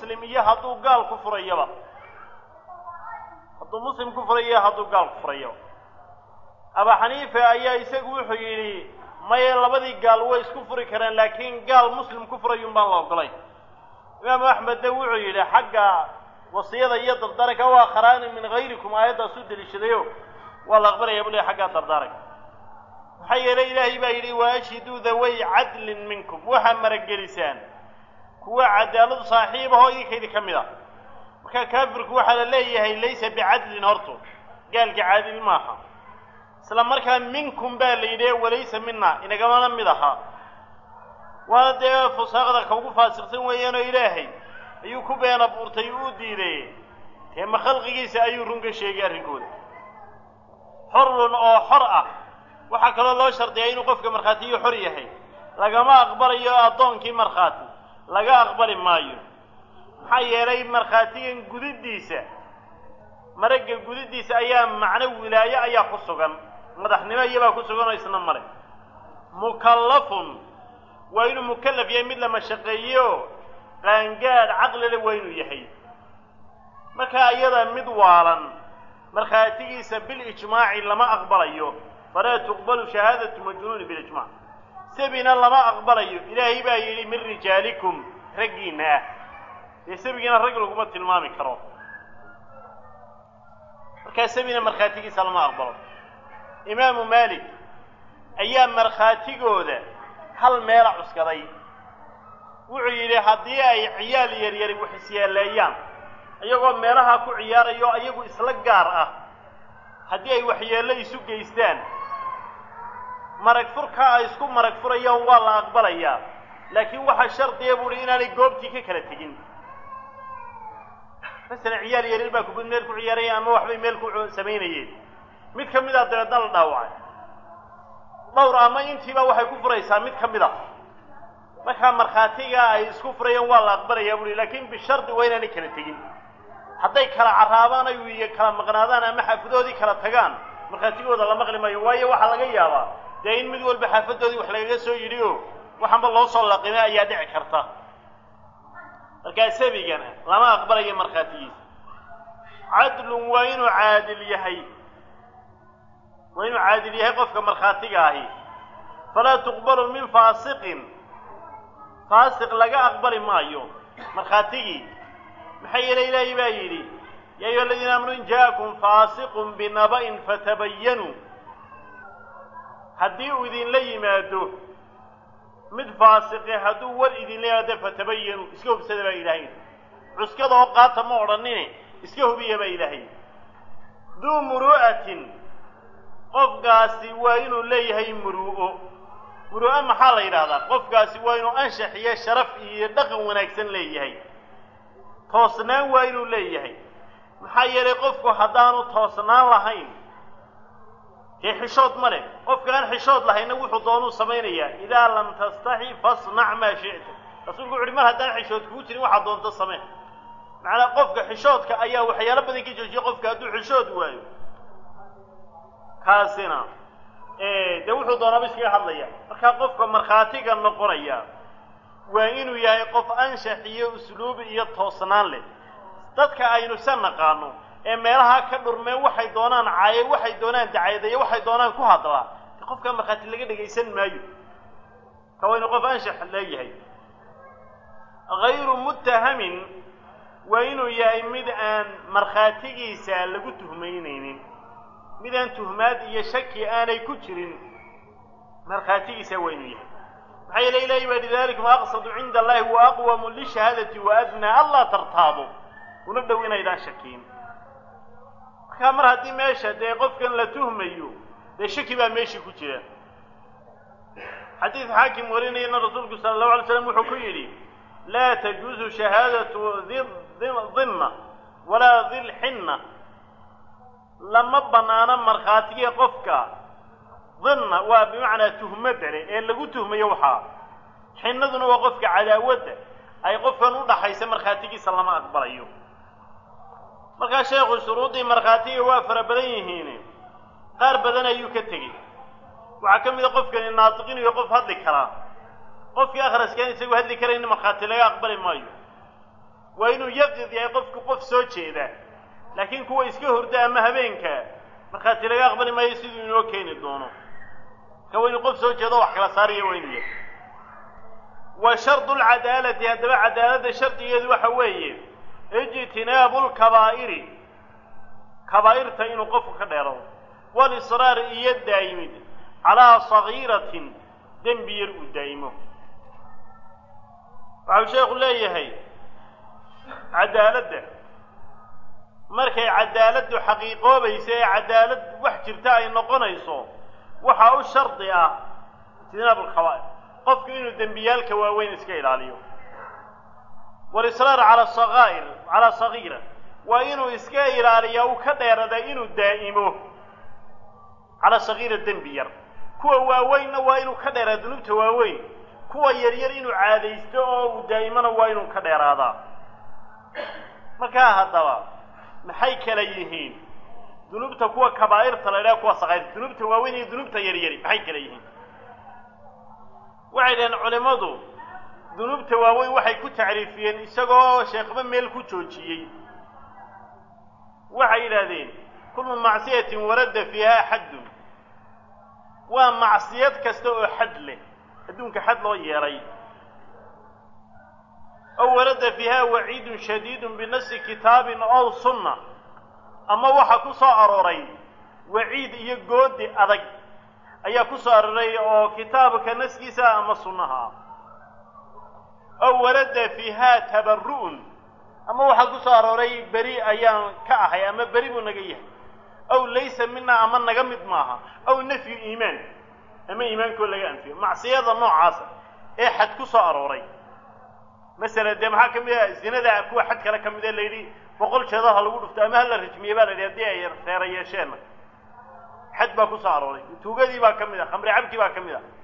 muslim iyo hadduu gaal ku furayaba hadduu muslim ku furayo hadduu gaal ku furayaba abaa xaniifa ayaa isagu wuxuu yidhi maya labadii gaal way isku furi karaan laakiin gaal muslim ku furayun baan la ogolayn imaamu axmedna wuxuu yidhi xagga wasiyada iyo dardaaranka waa kharaani min hayrikum aayaddaas u deliishadayo waa la aqbalaya bule xaggaa dardaaranka maxaa yeelay ilaahay baa yidhi waashhiduu daway cadlin minkum waxaa maragelisaan kuwa cadaaladu saaxiibahoo idinkaydi ka mid a marka kaafirku waxaa la leeyahay laysa bicadlin horto gaalka caadil maaha isla markaa minkum baa la yidhi walaysa mina inagamana mid ahaa waana dee fusaaqda ka ugu faasiqsan weeyaanoo ilaahay ayuu ku been abuurtay uu diiday dee ma khalqigiisa ayuu run ka sheegay arrinkooda xorun oo xor ah waxaa kaloo loo shardiyaa inuu qofka markhaatiyo xor yahay lagama aqbalayo addoonkii markhaati laga aqbali maayo maxaa yeelay markhaatigan gudidiisa maragga gudidiisa ayaa macno wilaayo ayaa ku sugan madaxnimo iyabaa ku sugan oo isna male mukallafun waa inuu mukallaf yahay mid la mashaqeeyo qaangaadh caqlile waa inuu yahay markaa iyada mid waalan markhaatigiisa bilijmaaci lama aqbalayo falaa tuqbalu shahaadatu majnuuni bilijmac sabina lama aqbalayo ilaahay baa yidhi min rijaalikum raggiinna ah dee sabigiina rag laguma tilmaami karo markaa sabina markhaatigiisa lama aqbalo imaamu maalik ayaa markhaatigooda hal meela cuskaday wuxuu yidhi haddii ay ciyaal yaryari wax isyeeleeyaan iyagoo meelaha ku ciyaarayo iyagu isla gaar ah haddii ay waxyeello isu geystaan marag furkaa ay isku marag furayaan waa la aqbalayaa laakiin waxaa shardiya buuhi inaanay goobtii ka kala tegin masalan ciyaal yaryar baa kubad meel ku ciyaaraya ama waxbay meel ku samaynayeen mid ka mid a dabeedna la dhaawacay dhowr ama intiiba waxay ku furaysaa mid ka mid a markaa markhaatiga ay isku furayaan waa la aqbalayaa buuhi laakiin bishardi waa inaanay kala tegin hadday kala carraabaan ay iyo kala maqnaadaan ama xaafadoodii kala tagaan markhaatigooda la maqli maayo waayo waxaa laga yaabaa dee in mid walba xaafadoodii wax lagaga soo yidhi o waxaanba loo soo laqimay ayaa dhici karta markaa sabigana lama aqbalayo markhaatigiisa cadlun waa inuu caadil yahay waa inuu caadil yahay qofka markhaatiga ahi falaa tuqbalu min faasiqin faasiq laga aqbali maayo markhaatigii maxaa yeelay ilaahay baa yidhi yaa ayuha aladiina aamanu in ja'akum faasiqun binaba'in fatabayanuu haddii uu idinla yimaado mid faasiqe hadduu war idinla yimaado fatabayanuu iska hubsada baa ilaahay cuskada oo qaata ma odhanine iska hubiya baa ilaahay duu muru'atin qofkaasi waa inuu leeyahay muru'o muru'o maxaa la yidhahdaa qofkaasi waa inuu anshax iyo sharaf iyo dhaqan wanaagsan leeyahay toosnaan waa inuu leeyahay maxaa yeelay qofku haddaanu toosnaan lahayn dee xishood ma leh qofka aan xishood lahayna wuxuu doonuu samaynayaa idaa lam tastaxi fasnac maa shi'ta rasuulku wuxu uhi mar haddaan xishood kugu jirin waxaa doonto samee macnaa qofka xishoodka ayaa waxyaalo badan ka joojiya qofka hadduu xishood waayo kaasina dee wuxuu doonaaba iskaga hadlaya markaa qofka markhaatiga noqonaya waa inuu yahay qof anshax iyo usluub iyo toosnaan leh dadka aynu se naqaano ee meelaha ka dhurmeen waxay doonaan caaye waxay doonaan dacayadeeyo waxay doonaan ku hadlaa de qofkaa markhaati laga dhegaysan maayo ka waa inuu qof anshax leeyahay hayru muttahamin waa inuu yahay mid aan markhaatigiisa lagu tuhmaynaynin mid aan tuhmaad iyo shaki aanay ku jirin markhaatigiisa waa inuu yahay maxaa yeele ilahi baa yihi dalikum aqsadu cinda allahi wa aqwamu lishahaadati wa adnaa anlaa tartaabo una dhow inaydaan shakiin markaa mar haddii meesha dee qofkan la tuhmayo dee shaki baa meeshii ku jira xadiid xaakim warinayana rasuulku sala allahu alay slam wuxuu ku yidhi laa tajuuzu shahaadatu dimma walaa dilxinna lama banaano markhaatiga qofka dimna waa bimacnaa tuhmadda leh ee lagu tuhmayo waxaa xinnaduna waa qofka cadaawadda ay qofkan u dhaxaysa markhaatigiisa lama aqbalayo markaa sheekhu shuruuddii markhaatiga waa fara badan yihiin qaar badan ayuu ka tegey waxaa ka mid a qofkani naatiqin iyo qof hadli karaa qofkii akhraskaan isagu hadli karayna markhaati laga aqbali maayo waa inuu yaqid yahay qofku qof soo jeeda laakiin kuwa iska hurda ama habeenka markhaati laga aqbali maayo siduu inoo keeni doono marka waa inuu qof soo jeedo wax kala saaraya waa inuu yahay wa shardu lcadaalati haddaba cadaaladda shardigeedu waxa weeye ijtinaabu lkabaa'iri kabaa'irta inuu qofku ka dheerado walisraar iyo daa'imid calaa sagiiratin dembi yar uu daa'imo waxau sheekhu leeyahay cadaaladda markay cadaaladdu xaqiiqoobaysa ee cadaalad wax jirta ay noqonayso waxaa u shardi ah ijtinaab alkhabaa'ir qofku inuu dembiyaalka waaweyn iska ilaaliyo walisraar cala saqaa'ir calaa sagiira waa inuu iska ilaaliyaa uu ka dheerada inuu daa'imo calaa sagiira dembi yar kuwa waaweynna waa inuu ka dheeraada dunuubta waaweyn kuwa yaryar inuu caadaysto oo uu daa'imona waa inuu ka dheeraadaa markaa haddaba maxay kala yihiin dunuubta kuwa kabaa'irta la idhaha kuwa saqaa'irta dunuubta waaweyn iyo dunuubta yaryari maxay kala yihiin waxay dhaheen culimmadu dunuubta waaweyn waxay ku tacriifiyeen isagoo sheekhba meel ku joojiyey waxay yidhaahdeen kullu macsiyatin warada fiiha xaddun waa macsiyad kasta oo xad leh adduunka xad loo yeelay ow warada fiiha waciidun shadiidun binasi kitaabin ow sunna ama waxaa ku soo arooray waciid iyo goodi adag ayaa ku soo arooray oo kitaabka naskiisa ama sunnaha ah ow warada fiiha tabaru'un ama waxaa ku soo arooray beri ayaan ka ahay ama beri buu naga yahay ow laysa mina ama naga mid maaha ow nafyu iimaan ama iimaankoo laga anfiyo macsiyada noocaasa ee xad ku soo arooray masala dee maxaa ka mid ah zinada kuwa xad kale ka mid ee la yidhi boqol jeedal ha lagu dhufto ama ha la rajmiye baa la yidhi haddii ay reera yeesheenna xad baa ku soo arooray tuugadii baa ka mid ah khamri cabkii baa ka mid ah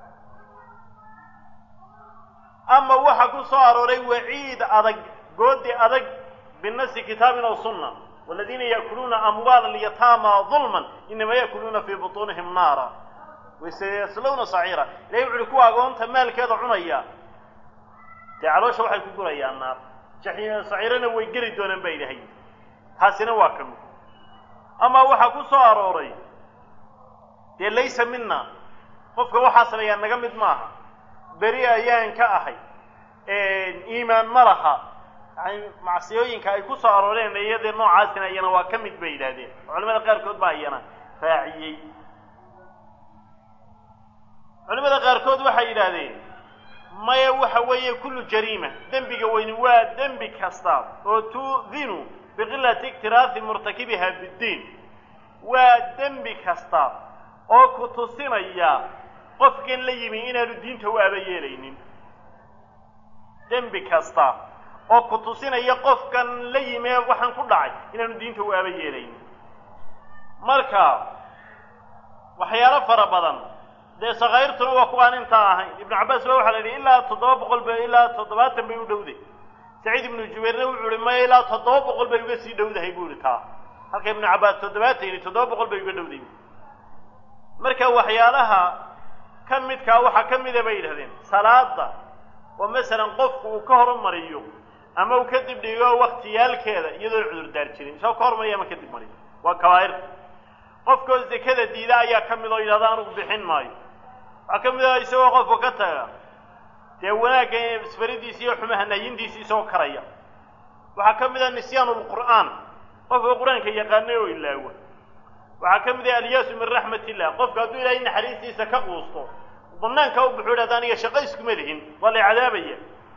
ama waxa ku soo arooray waciid adag goodi adag binasi kitaabin aw sunna waladiina yaakuluuna amwaala alyataama dulman inama yaakuluuna fii butuunihim naara waseyaslawna saciira ilahay wuxu uhi kuwa agoonta maalkeeda cunaya dee caloosha waxay ku gurayaan naar saciirana way geli doonaan baa ilahay taasina waa ka mid ama waxaa ku soo arooray dee laysa mina qofka waxaa sameeyaa naga mid maaha beri ayaan ka ahay iimaan ma laha yani macsiyooyinka ay ku soo arooreen iyadee noocaasina iyana waa ka mid bay yidhahdeen culamada qaarkood baa iyana raaciyey culimada qaarkood waxay yidhaahdeen maya waxa weeye kullu jariima dembiga weyni waa dembi kasta oo tuudinu biqilati iktiraahi murtakibiha biddiin waa dembi kasta oo ku tusinaya qofkan la yimi inaanu diinta u aba yeelaynin dembi kasta oo ku tusinaya qofkan la yimi ee waxaan ku dhacay inaanu diinta u aba yeelaynin marka waxyaalo fara badan dee sakaa'irtuna waa kuwaan intaa ahayn ibnu cabbaas ba waxaa la yidhi ilaa toddoba boqol ba ilaa toddobaatan bay u dhowday saciid ibnu jubayrna wuxuu ihi maya ilaa toddoba boqol bay uga sii dhowdahay buu ihi taa halka ibnu cabbaas toddobaatan yidhi toddoba boqol bay uga dhowday marka waxyaalaha ka midkaa waxaa ka mida bay yidhahdeen salaada oo masalan qofku uu ka horumariyo ama uu kadib dhigo waktiyaalkeeda iyadoon cudurdaar jirin isagoo ka hormariyo ama kadib mariyo waa kabaa'irta qofkoo zekada diida ayaa ka mid oo yidhahda anugu bixin maayo waxaa ka mid ah isagoo qofka ka taga dee wanaagga isfaridiisi iyo xumaha nahyintiisi isagoo karaya waxaa ka mid ah nisyaanu lqur'aan qofka qur-aanka yaqaanay oo ilaawa waxaa ka mid ah alyaasu min raxmat illah qofka hadduu ilaahay naxariistiisa ka quusto banaanka u buxuu idhahda aniga shaqo iskuma lihin waa la cadaabaya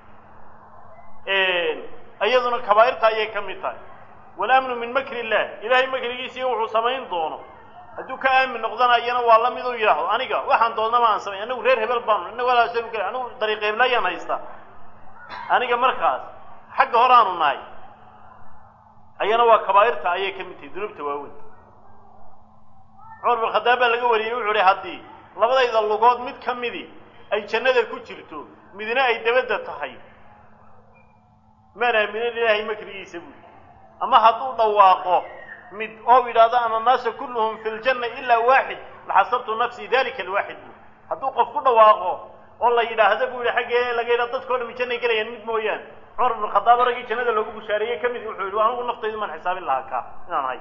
iyaduna kabaa'irta ayay ka mid tahay walamnu min makri illah ilaahay makrigiisa iyo wuxuu samayn doono hadduu ka aamin noqdanayana waa la mid u yidhaahdo aniga waxaan doonnama aan samay anagu reer hebel baanu ina walaasanu kale anigu dariiq heblayaan haystaa aniga markaas xagga hore aanu nahay ayana waa kabaa'irta ayay ka mid tahay dunuubta waaweyn cumar bin khadaab baa laga wariyey wuxuu uhi haddii labadayda lugood mid ka midi ay jannada ku jirto midna ay dabadda tahay maan aaminin ilaahay makrigiisa buuli ama hadduu dhawaaqo mid oo yidhahdo ana annaasa kulluhum fi ljanna ilaa waaxid laxasabtu nafsii dalika alwaaxid buuli hadduu qof ku dhawaaqo oo la yidhaahda buu yihi xaggee laga yidhaha dadkao dhami jannay gelayaan mid mooyaane cumar ibnu khadaab raggii jannada loogu bushaareeyey ka mid wuxuu yidhi anigu naftaydu maan xisaabin lahaa ka inaan ahay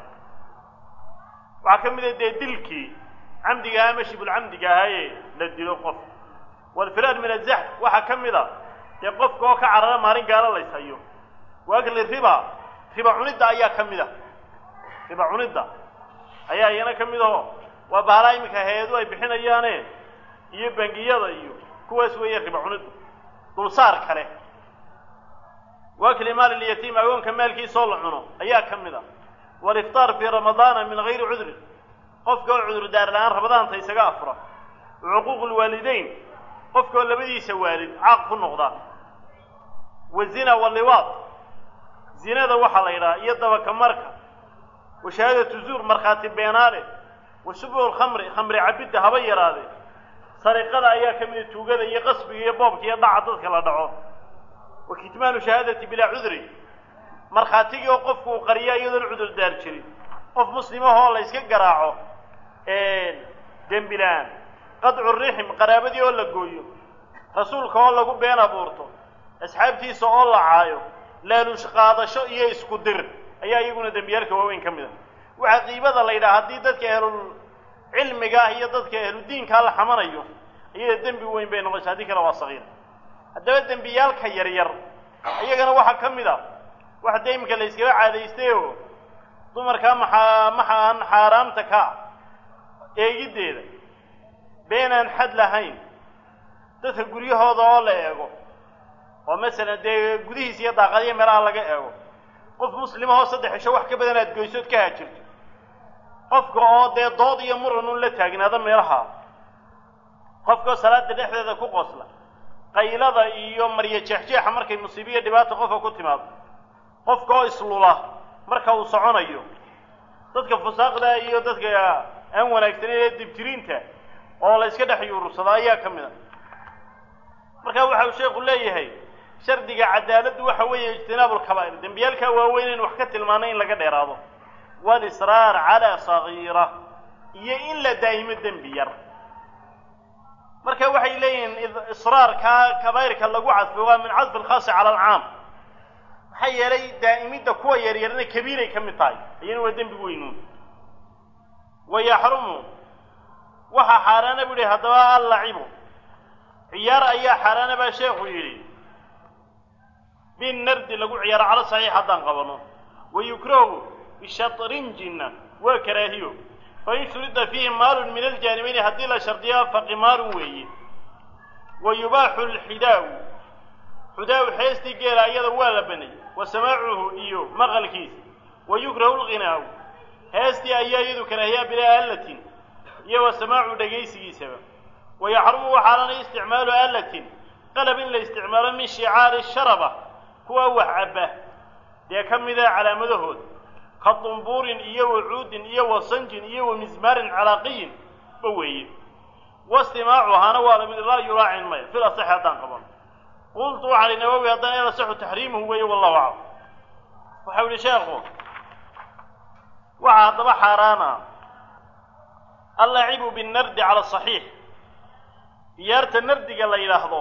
waxaa ka mid a dee dilkii camdiga ama shibulcamdiga ahaaye la dilo qof walfiraar min azaxf waxaa ka mid a dee qofka oo ka carara maalin gaalo lays hayo waagli riba riba cunidda ayaa ka mid a riba cunidda ayaa iyana ka mid aho waa bahalaa iminka hay-adu ay bixinayaane iyo bangiyada iyo kuwaas weeye riba cuniddu dulsaar kale waakli maal ilyatiim agoonka maalkiisoo la cuno ayaa ka mid a waliftaar fii ramadaana min gayri cudrin qofka oo cudur daar la-aan ramadaanta isaga afura cuquuq lwaalideyn qofka oo labadiisa waalid caaq ku noqda wazina waliwaad zinada waxaa la yidhaha iyo dabaka marka wa shahaadatu zuur markhaati beenaale wa shubhu lkhamri khamri cabidda haba yaraade sariqada ayaa ka mida tuugada iyo qasbiga iyo boobka iyo dhaca dadka la dhaco wa kitmaanu shahaadati bilaa cudri markhaatigii oo qofku uu qariya iyadoon cudur daar jirin qof muslimahoo la yska garaaco dembi la-aan qadcu rixim qaraabadii oo la gooyo rasuulka oo lagu been abuurto asxaabtiisa oo la caayo laaluush qaadasho iyo isku dir ayaa iyaguna dembiyaalka waaweyn ka mid a waxaa qiibada la yidhaha haddii dadka ahlul cilmiga ah iyo dadka ahludiinkaa la xamanayo iyada dembi weyn bay noqonaysa haddii kale waa sagiir haddaba dembiyaalka yaryar iyagana waxaa ka mid a wax dee iminka la yskaga caadaystay oo dumarkaa maxaa maxaan xaaraamta ka eegiddeeda beenaan xad lahayn dadka guryahooda oo la eego oo masalan dee gudihiisa iyo daaqadiya meelaha laga eego qof muslimahoo saddex cisho wax ka badan aad goysood ka haajirto qofka oo dee dood iyo muran un la taagnaado meelaha qofkaoo salaada dhexdeeda ku qosla qaylada iyo maryo jeexjeexa markay musiibiyo dhibaata qofka ku timaado qofka oo islula marka uu soconayo dadka fusaaqda iyo dadka aan wanaagsaneyn ee dibtiriinta oo la yska dhex yuurursado ayaa ka mid a marka waxa uu sheekhu leeyahay shardiga cadaaladdu waxa weeye ijtinaabu lkabaa'ir dembiyaalkaa waaweyn in wax ka tilmaano in laga dheeraado walisraar calaa sagiira iyo in la daa'imo dembi yar marka waxay leeyihiin israarkaa kabaa'irka lagu cadfo waa min cadfi alkhaasi cala alcaam maxaa yeelay daa'imidda kuwa yaryarna kabiiray ka mid tahay iyana waa dembi weynuun wa yaxrumu waxaa xaaraana bu yihi haddaba allacibu ciyaar ayaa xaaraana baa sheekhu yidhi binardi lagu ciyaaro calo saxiix haddaan qabano wa yukrahu bishatrinjinna waa karaahiyo fain shurida fiihi maalun min aljaanibayni haddii la shardiyo faqimaarun weeye wa yubaaxu lxidaau xudaaw xeestii geela iyada waa la baneeyey wa samaacuhu iyo maqalkiisa wa yukrahu lghinaaw heestii ayaa iyadu karaahiyaa bilaa allatin iyo wa samaacu dhegaysigiisaba wa yaxrumu waxaalanay isticmaalu allatin qalab in la isticmaalo min shicaari sharaba kuwa wax cabba dee ka mida calaamadahooda ka dumbuurin iyo wa cuudin iyo wa sanjin iyo wa mismaarin calaaqiyin ba weeye wastimaacuhaana waa lamid laa yuraacin maya fil asaxi haddaan qaban qultu waxaa li nawowi haddana el asaxu taxriimuhu weeye wallahu aclam waxau yihi sheekhu waxaa haddaba xaaraana allacibu binardi cala saxiix ciyaarta nardiga la yidhaahdo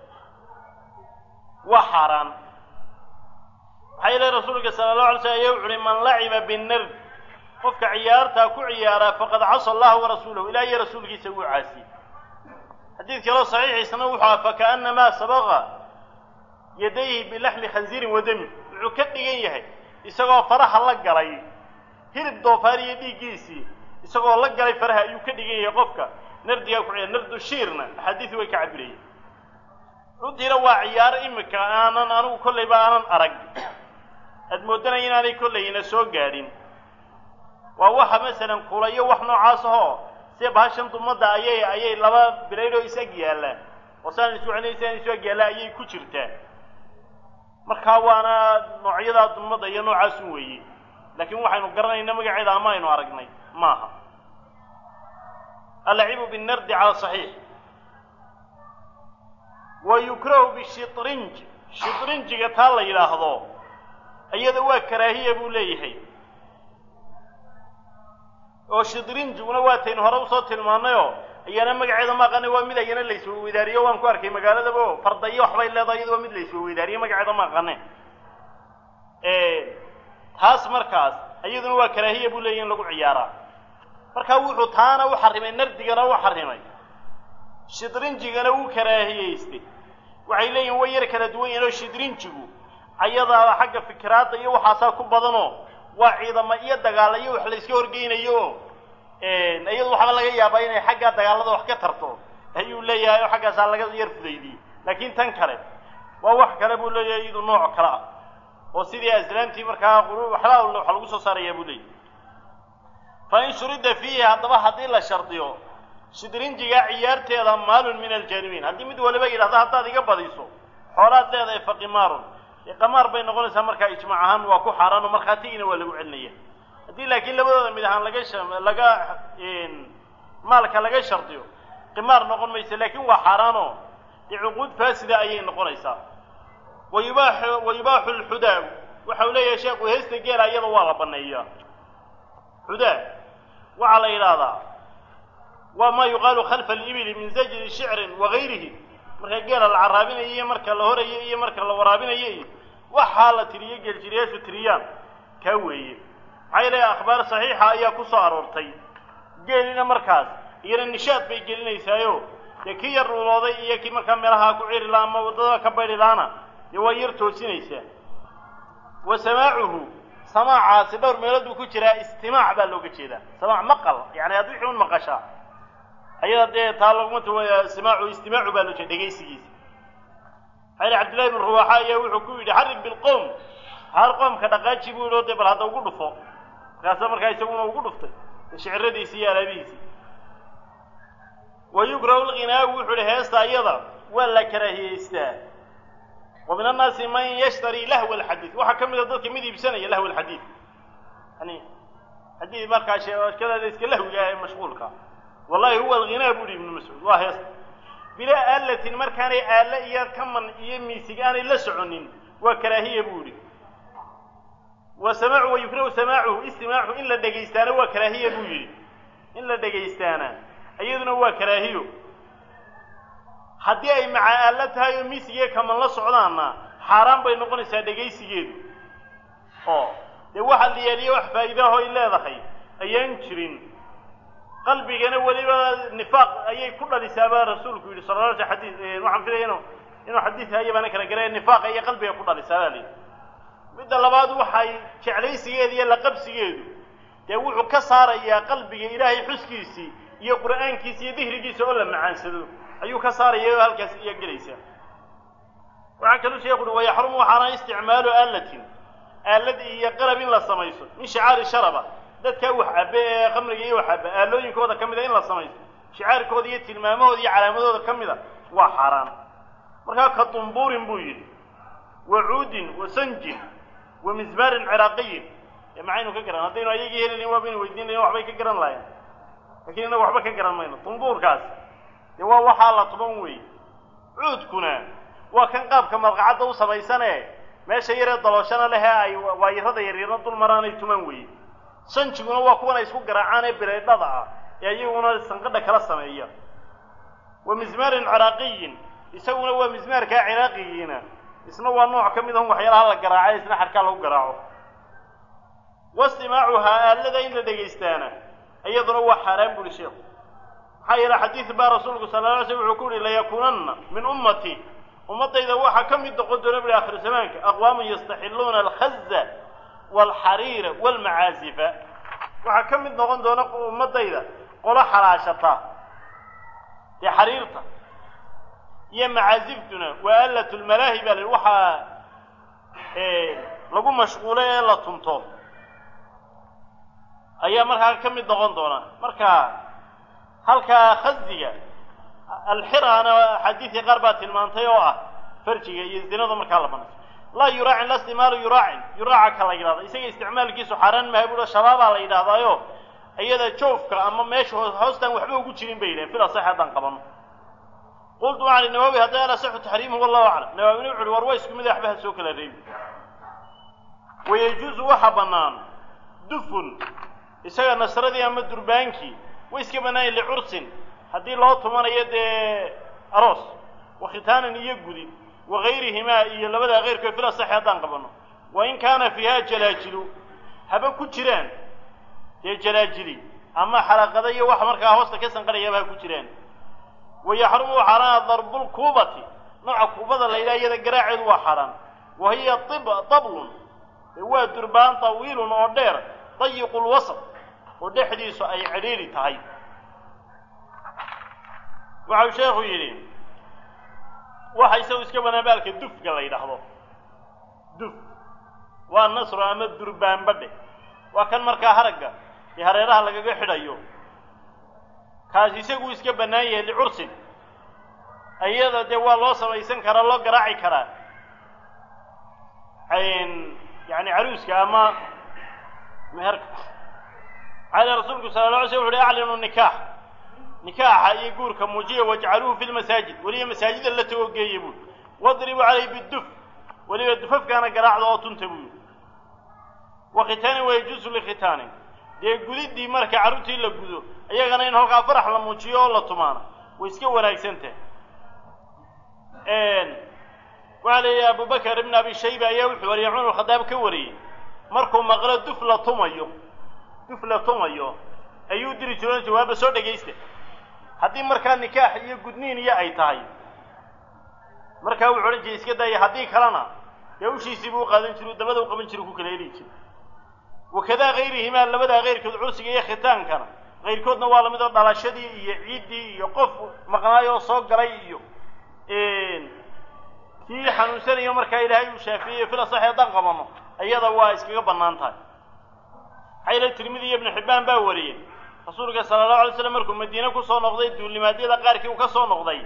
waa xaaraan maxaa yeele rasuulka sala allahu alay slam ayaa wuxu uhi man laciba binnard qofka ciyaartaa ku ciyaaraa faqad casa allaha warasuulahu ilaah iyo rasuulkiisa wuu caasiyey xadiid kaloo saxiixiisna wuxuu aha fakaannamaa sabaqa yadayhi bilaxmi khanziirin wa dami wuxuu ka dhigan yahay isagoo faraha la galay hilib doofaar iyo dhiiggiisii isagoo la galay faraha ayuu ka dhigan yahay qofka nardigaa ku ciyaar nardu shiirna axaadiisi way ka cabirayeen runtiina waa ciyaaro imika aanan anigu kollayba aanan arag aad moodanaya inaanay kollayna soo gaadhin waa waxa masalan kulayo wax noocaas ahoo sida bahashan dumadda ayay ayay laba bilaydoo is ag yaallaan oo saan isu celin saan isu ag yaallaa ayay ku jirtaa markaa waana noocyadaa dumadda iyo noocaasun weeye laakiin waxaynu garanayna magaceeda ama aynu aragnay maaha allacibu binnardi cala saxiix wa yukrahu bishitrinj shitrinjiga taa la yidhaahdo iyada waa karaahiya buu leeyahay oo shitrinjiguna waataynu hore usoo tilmaannayoo ayana magaceeda ma aqaanay waa mid ayana laisweydaariyo waan ku arkay magaaladaba o farda iyo waxbay leedahay iyada waa mid laisweydaariyo magaceeda ma aqaane taas markaas iyaduna waa karaahiya buu leeyahy in lagu ciyaaraa markaa wuxuu taana u xarimay nardigana u xarimay shidrinjigana wuu karaahiyeystay waxay leeyihin way yar kala duwan yihinoo shidrinjigu ayadaaba xagga fikiraadda iyo waxaasaa ku badanoo waa ciidamo iyo dagaala iyo wax la iska horgeynayo iyadu waxba laga yaabaa inay xaggaa dagaalada wax ka tarto ayuu leeyahay oo xaggaasaa laga yar fudaydiyey laakiin tan kale waa wax kale buu leeyahay iyadu nooc kale ah oo sidii aslaamtii markaa waxbaa waxa lagu soo saarayaa buu leeyahy fa in shurida fiihi haddaba haddii la shardiyo shidrinjiga ciyaarteeda maalun min aljaanibiin haddii mid waliba yidhahda haddaad iga badiso xoolaad leedahay fa qimaarun dee qamaar bay noqonaysaa markaa ijmaac ahaan waa ku xaaraan oo markhaatigiina waa lagu celinaya haddii laakiin labadooda mid ahaan laga laga maalka laga shardiyo qimaar noqon maysa laakiin waa xaaraanoo dee cuquud faasida ayay noqonaysaa wa yubaaxu wa yubaaxu lxudaa waxa uu leeyahay sheekhu heesta geela iyada waa la baneeyaa xudaa waxaa la yidhaahdaa waa ma yuqaalu khalfa alibili min zajri shicrin wagayrihi marka geela la caraabinayo iyo marka la horayo iyo marka la waraabinayo iyo waxaa la tiriyo geeljiriyaashu tiriyaan kaa weeye maxaa yeelaya akhbaar saxiixa ayaa ku soo aroortay geelina markaas iyana nishaad bay gelinaysaayo dee kii yar dhuulooday iyo kii markaa meelaha ku ciri laha ama waddada ka bayri lahaana dee waa yar toosinaysaa wa samaacuhu samaacaasi dhowr meelood buu ku jiraa istimaac baa looga jeedaa samaac maqal yani hadd wixii un maqashaa ayada dee taa laguma ta simaacu istimaacu baa loo jeeda dhegaysigiisa maxaa yili cabdillahi bin ruwaaxa ayaa wuxuu ku yidhi xarig bilqowm har qoomka dhaqaaji buu yidhi o dee bal hadda ugu dhufo markaasa markaa isaguna ugu dhuftay shiciradiisii iyo alaabihiisii wa yukrahu lghinaagu wuxuu ihi heesta ayada waa la karaahiyeystaa wa min annaasi man yashtari lahwa alxadiid waxaa ka mid a dadka mid iibsanaya lahwa alxadiid yani xadiid markaa sheekadaada iska lahwiga ah ee mashquulka wallahi huwa alghinaa bu uhi ibnu mascuud waa heesta bilaa aalatin markaanay aale iyo kaman iyo miisig aanay la soconin waa karaahiya buu ihi wa samaacu wa yukrahu samaacuhu istimaacu in la dhegaystaana waa karaahiya buu yidhi in la dhegaystaana iyaduna waa karaahiyo haddii ay maca aalla tahay oo miisigiiyo kaman la socdaanna xaaraan bay noqonaysaa dhegaysigeedu oo dee waxa la yeeliya wax faa'iidaho ay leedahay ayaan jirin qalbigana weliba nifaaq ayay ku dhalisaa baa rasuulku yidhi sala la alay xadii waxaan filaya inu inuu xadiid haya baana kala garaya nifaaqa iyo qalbiga ku dhalisaa baa layidhi midda labaad waxay jeclaysigeeda iyo laqabsigeedu dee wuxuu ka saarayaa qalbiga ilaahay xuskiisii iyo qur'aankiisa iyo dihrigiisa oo la macaansado ayuu ka saaraya oo halkaas iya gelaysaa waxaa kaluu sheekhu uhi wayaxrumu waxaana isticmaalu aalatin aalad iyo qalab in la samayso min shicaari sharaba dadkaa wax cabe ee khamriga iyo wax cabe aalooyinkooda ka mida in la samayso shicaarkooda iyo tilmaamahooda iyo calaamadooda ka mida waa xaaraan markaa ka dumbuurin buu yidhi wa cuudin wa sanjin wa mismaarin ciraaqiyin ee maxaynu ka garan haddaynu ayagii helin waabaynu weydiin lahin waxbay ka garan lahayn lakin innagu waxba ka garan mayno dumbuurkaas dee waa waxaa la tuban weeye cuudkuna waa kan qaabka malqacadda u samaysane meesha yaree dalooshana lehee ay waayarada yaryarna dul maraanay tuman weeye sanjiguna waa kuwan ay isku garaacaan ee bireydhada ah ee iyaguna sanqadha kala sameeya wa mismaarin ciraaqiyin isaguna waa mismaarkaa ciraaqigiina isna waa nooc ka mid ahun waxyaalaha la garaaca isna xarkaa lagu garaaco wastimaacuhaa aalada in la dhegaystaana iyaduna waa xaaraan buri sheekhu maxaa yeele xadiid baa rasuulku sala la alay slam wuxuu ku yihi layakuunanna min ummati ummaddayda waxaa ka mid noqon doona buri akhir zamaanka aqwaaman yastaxiluuna alkhaza waalxariira waalmacaazifa waxaa ka mid noqon doona ummaddayda qolo xalaashata dee xariirta iyo macaaziftuna waa allat lmalaahi baa la yidhi waxaa lagu mashquulo ee la tunto ayaa markaa ka mid noqon doona marka halkaa khasiga alxiraana axaadiisii qaar baa tilmaantay oo ah farjiga iyo zinada markaa la banayso laa yuraacin la istimaalu yuraacin yuraaca ka la yidhahda isaga isticmaalkiisu xaaraan maha buuha shabaabaa la yidhahdaayo iyada joofka ama meesha hoostaan waxba ugu jirin bay yidhahen fil asax haddaan qabano qultu waxaan ihi nawaawi hadday alasaxu taxriimuhu wallahu aclam nawaawina wuxu uhi war waa isku mid waxba ha soo kala reebi wayajuusu waxa bannaan dufun isaga nasradii ama durbaankii way iska bannaanya licursin haddii loo tumanayo dee aroos wa khitaanan iyo gudid wa gayrihimaa iyo labadaa keyrkood fil asaxi haddaan qabanno wa in kaana fiiha jalaajilu haba ku jiraan dee jalaajili ama xalaqada iyo wax markaa hoosta ka sanqadhayaba ha ku jiraan wa yaxrumu xaaraana darbulkuubati nooca kuubada la yidhaha iyada garaaceedu waa xaaraan wa hiya ib dablun waa durbaan tawiilun oo dheer dayiqu lwasط oo dhexdiisu ay cidhiidhi tahay waxau sheekhu yidhi waxa isagu iska banaan baalka dufka la yidhaahdo duf waa nasro ama durbaanbadhe waa kan markaa haragga ee hareeraha lagaga xidhayo kaasi isagu iska bannaan yahay licursin iyada dee waa loo samaysan karaa loo garaaci karaa yani caruuska ama meherka maxaa rasuulku sala la alay sl wuxu uhi aclinu nikaax nikaaxa iyo guurka muujiya wajcaluuhu fi lmasaajid weliba masaajida la tago geeya buui wadribuu calayhi biduf weliba dufafkaana garaacda oo tunta buuyi wa khitaanin wayajuusu likhitaanin dee gudiddii marka carruurtii la gudo iyagana in halkaa farax la muujiyo oo la tumaana way iska wanaagsan tahay waxaa la yidhi abubakar ibn abi shayba ayaa wuxuu wariyay cumar khadaab ka wariyey markuu maqlo duf la tumayo duf la tumayo ayuu diri jiro jawaaba soo dhegaysta haddii markaa nikaax iyo gudniin iyo ay tahay markaa wuxuu odhan jiray iska daaya haddii kalena dee ushiisii buu u qaadan jiru dabada u qaban jiru ku kala heli jira wakadaa hayrihimaa labadaa keyrkood cursiga iyo khitaankana kayrkoodna waa lamid oo dhalashadii iyo ciiddii iyo qof maqnaay oo soo galay iyo kii xanuunsanayo markaa ilaahay uu shaafiyey fil asaxi haddaan qabano iyada waa iskaga bannaan tahay maxaa yila tirmidi iyo ibnu xibbaan baa wariyey rasuulka sala allahu alay slam markuu madiine kusoo noqday duulimaadyada qaarkii uu ka soo noqday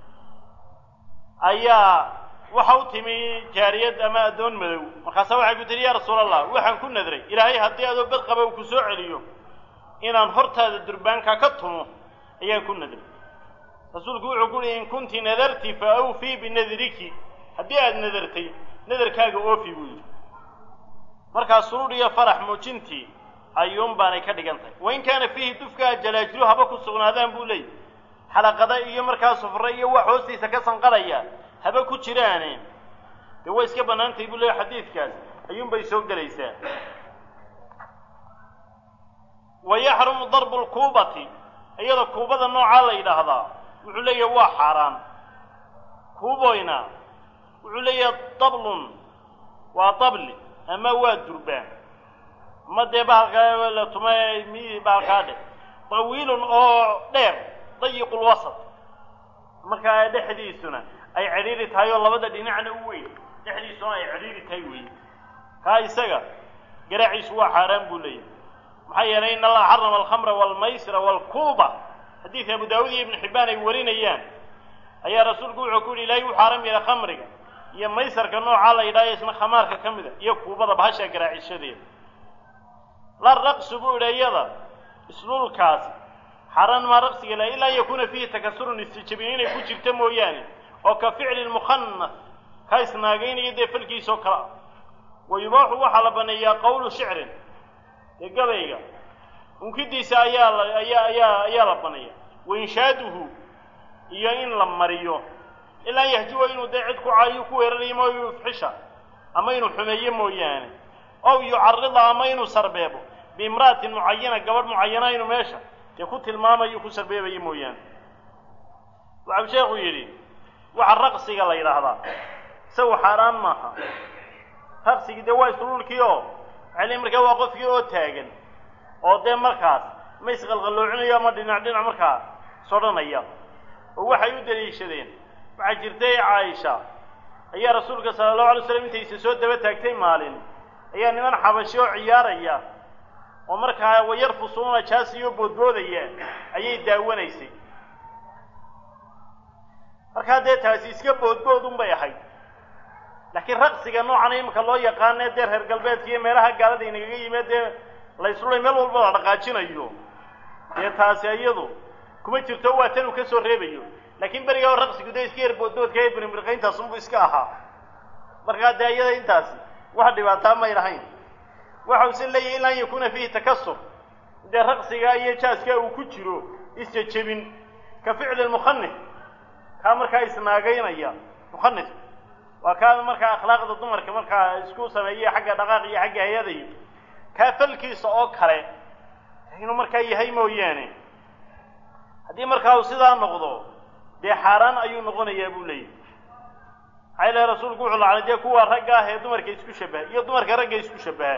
ayaa waxa u timi jaariyad ama addoon madow markaasa waxay ku tihi yaa rasuul allah waxaan ku nadray ilaahay haddii adoo bad qaba uu ku soo celiyo inaan hortaada durbaanka ka tumo ayaan ku nadray rasuulku wuxuu ku uhi in kunti nadarti fa awfii binadriki haddii aada nadartay nadarkaaga oofi buu yidhi markaa suruur iyo farax muujintii ayuun baanay ka dhigan tahay wain kaana fiihi dufkaa jalaajilu haba ku sugnaadaan buu leeyay xalaqada iyo markaa sufre iyo wax hoostiisa ka sanqadhaya haba ku jiraane dee way iska bannaantahay buu leeyay xadiidkaas ayuunbay soo gelaysaa wa yaxrumu darbu lkuubati iyada kuubada noocaa la yidhaahdaa wuxuu leeyahay waa xaaraan kuuboyna wuxuu leeyahay dablun waa dabli ama waa durbaan ma dee bahalkaa la tuma mi bahalkaa dheh tawiilun oo dheer dayiqu lwasat markaa dhexdiisuna ay cidhiiri tahay oo labada dhinacna u weyn dhexdiisuna ay cidhiiri tahay weyn kaa isaga garaaciisu waa xaaraan buu leeyahay maxaa yeelay in allaha xarama alkhamra waalmaysra waalkuuba xadiidka abu daawud iyo ibnu xibbaan ay warinayaan ayaa rasuulku wuxuu ku yidhi ilaahay u xaaram yeelay khamriga iyo maysarka noocaa la yidhahyo isna khamaarka ka mid a iyo kuubada bahasha garaacishadeeda la raqsu buu idhi iyada islulkaas xaaraan maa raqsiga la ilaa an yakuuna fiihi takasurun istijabin inay ku jirta mooyaane oo ka ficli lmukhanas ka isnaagaynaya dee falkiisoo kale ah wa yubaaxu waxaa la baneeyaa qawlu shicrin dee gabayga unkidiisa ayaa la ayaa ayaa ayaa la baneeya wainshaatuhu iyo in la mariyo ilaa an yahjuwa inuu dee cid ku caayo ku weerarayo mooy yufxisha ama inuu xumeeyo mooyaane ow yucarida ama inuu sarbeebo biimra'atin mucayana gabadh mucayana inuu meesha dee ku tilmaamayo ku sarbeebayo mooyaane waxau sheekhu yidhi waxa raqsiga la yidhaahdaa isagu xaaraan maaha raqsigii dee waa islulkii oo macalihi markaa waa qofkii oo taagan oo dee markaas ma isqalqalloocinayo ama dhinac dhinac markaa sodhanaya oo waxay u daliishadeen waxaa jirtay caaisha ayaa rasuulka sala allahu alay slam intaysa soo daba taagtay maalin ayaa niman xabashi oo ciyaaraya oo markaa wayarfusuuna jaasiyo boodboodaya ayay daawanaysay markaa dee taasi iska boodbood un bay ahayd laakiin raqsiga noocan imika loo yaqaanee dee reer galbeedka iyo meelaha gaalada inagaga yimid dee la islulay meel walba la dhaqaajinayo dee taasi iyadu kuma jirto waa tan uu ka soo reebayo laakiin berigaa o raqsigu dee iska yar boodboodka ee birmirqayntaasunbu iska ahaa markaa dee iyada intaasi wax dhibaataa may lahayn waxa use leeyahy ilaa an yakuuna fiihi takasur dee raqsiga iyo jaaska uu ku jiro isjejebin ka ficli lmukhanis kaa markaa isnaagaynaya mukhanis waa kaa markaa akhlaaqda dumarka markaa isku sameeya xagga dhaqaaq iyo xagga hay-ada iyo kaa falkiisa oo kale inuu markaa yahay mooyaane haddii markaa uu sidaa noqdo dee xaaraan ayuu noqonayaa buu leeyahy maxaa ilahay rasuulku wuxuu lacnay dee kuwa ragga ah ee dumarka isku shabaha iyo dumarka ragga isku shabaha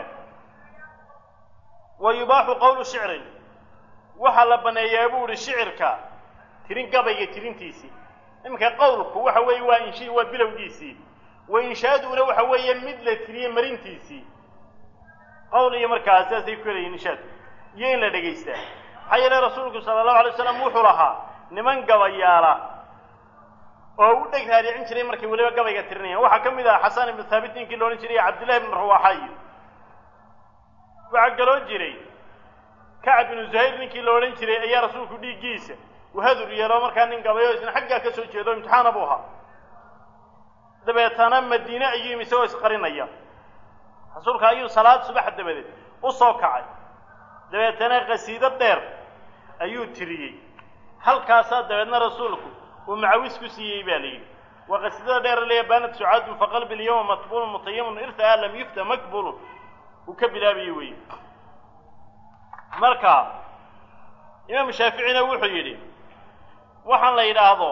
wa yubaaxu qowlu shicrin waxaa la baneeyaa buu ihi shicirka tirin gabayga tirintiisii iminka qowlku waxa weeye waa inshi waa bilowgiisii wa inshaaduna waxa weeye mid la tiriye marintiisii qowl iyo markaa sidaasay ku helayiin inshaad iyo in la dhegaystaa maxaa yeele rasuulku sala allahu alay slam wuxuu lahaa niman gabayaala oo u dheg raadicin jiray markay weliba gabayga tirinayaan waxaa ka mid ah xasan ibnu thaabit ninkii la odhan jiray cabdillahi ibnu ruwaxa iyo waxaa galoo jiray kacab ibnu zuhayr ninkii la odhan jiray ayaa rasuulku dhiiggiisa uhadur yeelo markaa nin gabayo isna xaggaa ka soo jeedo imtixaana buu ahaa dabeetana madiine ayuu yimi isagoo isqarinaya rasuulka ayuu salaad subax dabadeed u soo kacay dabeetana qasiido dheer ayuu tiriyey halkaasaa dabeedna rasuulku uu macawis ku siiyey baa layidhi waa qasiidada dheer leeya baanat sucaadun faqalbi lyawma matbuulun mutayamun irtaa lam yufta makbulun uu ka bilaabayey wey marka imaamu shaaficina wuxuu yidhi waxaan la yidhaahdo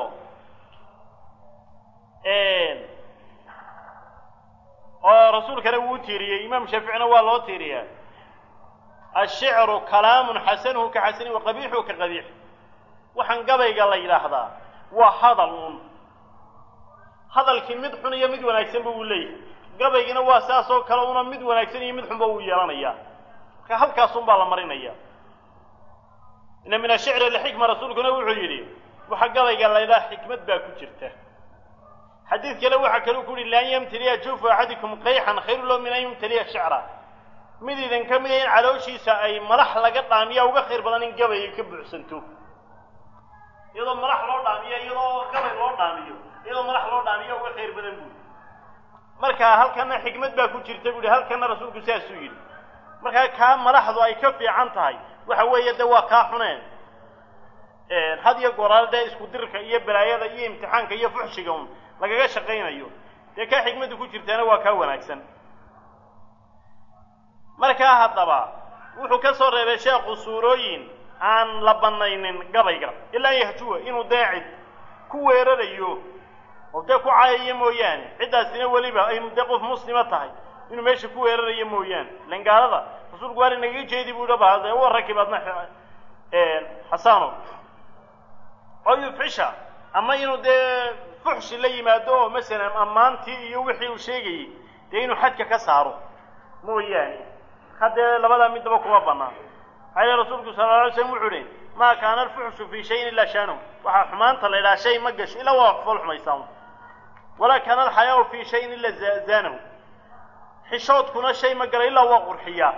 oo rasuulkana wuu tiiriyey imaam shaaficina waa loo tiiriyaa ashicru kalaamun xasanuhu ka xasani wa qabiixuhu ka qabiix waxaan gabayga la yidhaahdaa waa hadal uun hadalkii mid xun iyo mid wanaagsanba wuu leeyahay gabaygina waa saas oo kale una mid wanaagsan iyo mid xunba wuu yeelanayaa marka halkaasun baa la marinaya ina min ashicri lixikma rasuulkuna wuxuu yidhi waxa gabayga la ydhaha xikmad baa ku jirta xadiid kale waxaa kaluu ku yihi laan yamtaliya juufu axadikum qayxan khayru lo min an yumtaliya shicra mid idin ka mida in calooshiisa ay malax laga dhaamiya uga khayr badan in gabayga ka buuxsanto iyadoo malax loo dhaamiyo iyadoo gabay loo dhaamiyo iyadoo malax loo dhaamiyo uga khayr badan buui marka halkana xikmad baa ku jirta buuhi halkana rasuulku saasuu yidhi markaa kaa malaxdu ay ka fiican tahay waxa weeye de waa kaa xuneen had iyo goraal dee isku dirka iyo balaayada iyo imtixaanka iyo fuxshiga un lagaga shaqaynayo dee kaa xikmaddu ku jirtaana waa kaa wanaagsan markaa haddaba wuxuu ka soo reebay sheekhu suurooyin aan la banaynin gabayga ilaa yahjuwa inuu deecid ku weerarayo oo dee ku caayayo mooyaane ciddaasina weliba ay dee qof muslima tahay inuu meesha ku weerarayo mooyaane ilan gaalada rasuulku waali nagaga jeedi buu dhaba dee wa rakib adna xasano oo yufxisha ama inuu dee fuxshi la yimaado oo masalan ammaantii iyo wixii uu sheegayey dee inuu xadka ka saaro mooyaane haddee labadaa midnaba kuma banaan maxaa yeele rasuulku sala lla alay slam wuxuu ihi maa kaana alfuxshu fii shayin ilaa shaanahu waxaa xumaanta la yidhaha shay ma gasho ilaa waa fool xumaysaa walaa kaana alxayaau fii shayin ilaa zaanahu xishoodkuna shay ma gala ilaa waa qurxiyaa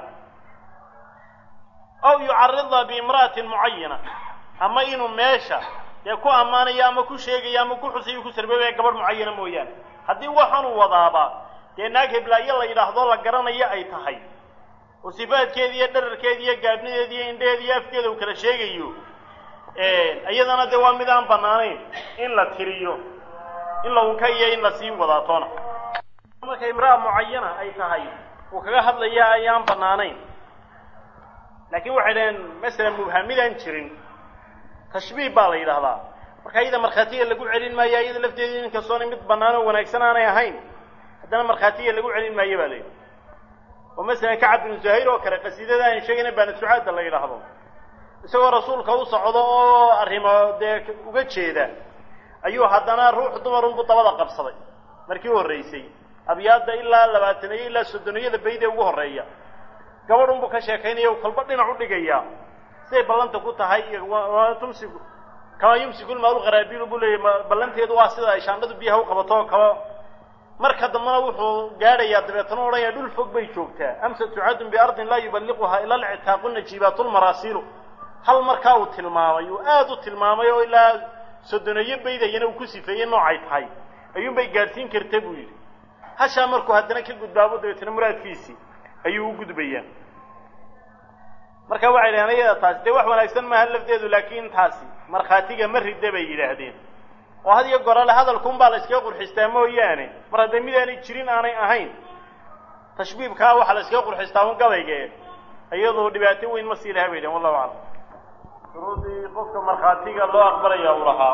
aw yucarida biimra'atin mucayana ama inuu meesha dee ku ammaanayo ama ku sheegayo ama ku xusayo ku sarbeebaya gabadh mucayana mooyaane haddii waxaanuu wadaaba dee naag heblaayo la yidhaahdo la garanayo ay tahay oo sifaadkeedi iyo dherarkeedi iyo gaabnideedi iyo indheheedi iyo afkeeda uu kala sheegayo iyadana dee waa mid aan bannaanayn in la tiriyo in la unka iyo in la sii wadaatoona marka imra'a mucayana ay tahay uu kaga hadlaya ayaan bannaanayn laakiin waxay dhaheen masalan mubhamidaan jirin tashbiih baa la yidhaahdaa marka iyada markhaatiga lagu celin maayo iyada lafteeda inkastoona mid bannaan oo wanaagsan aanay ahayn haddana markhaatiga lagu celin maayo baa layidhi oo masalan kacab binu zuhayr oo kale qasiidada aan sheegayna baana sucaada la yidhaahdo isagoo rasuulka u socdo oo arrimo dee uga jeeda ayuu haddana ruux dumarunbu dabada qabsaday markii u horraysay abyaadda ilaa labaatanayo ilaa soddoniyada bayd ee ugu horreeya gabadhunbu ka sheekaynaya u kolba dhinac u dhigayaa siday ballanta ku tahay tumsiku kamaa yumsiku lmaalu qaraabiilu buu leeyahy ballanteedu waa sida ay shaandhadu biyaha u qabato kaba marka dambena wuxuu gaadhayaa dabeetana odhanaya dhul fog bay joogtaa amsa tucadun biardin laa yuballiquhaa ila alcitaaqu najiibaatu lmaraasiilu hal markaa uu tilmaamay uu aada u tilmaamay oo ilaa soddoneeyo baydayana uu ku sifeeyey noocay tahay ayuunbay gaadhsiin karta buu yidhi hashaa markuu haddana ka gudbaabo dabeetana muraadkiisii ayuu u gudbayaa marka waxay dhaheen ayada taasi dee wax wanaagsan maaha lafdeedu laakiin taasi markhaatiga ma rida bay yidhaahdeen oo had iyo gorale hadalkunbaa la iskaga qurxistaa mooyaane mar haddee mid aanay jirin aanay ahayn tashbiibkaa waxaa la iskaga qurxistaa un gabayge iyadoo dhibaato weyn ma sii laha bay dhaheen wallahu aclam shuruudii qofka markhaatiga loo aqbalaya uu lahaa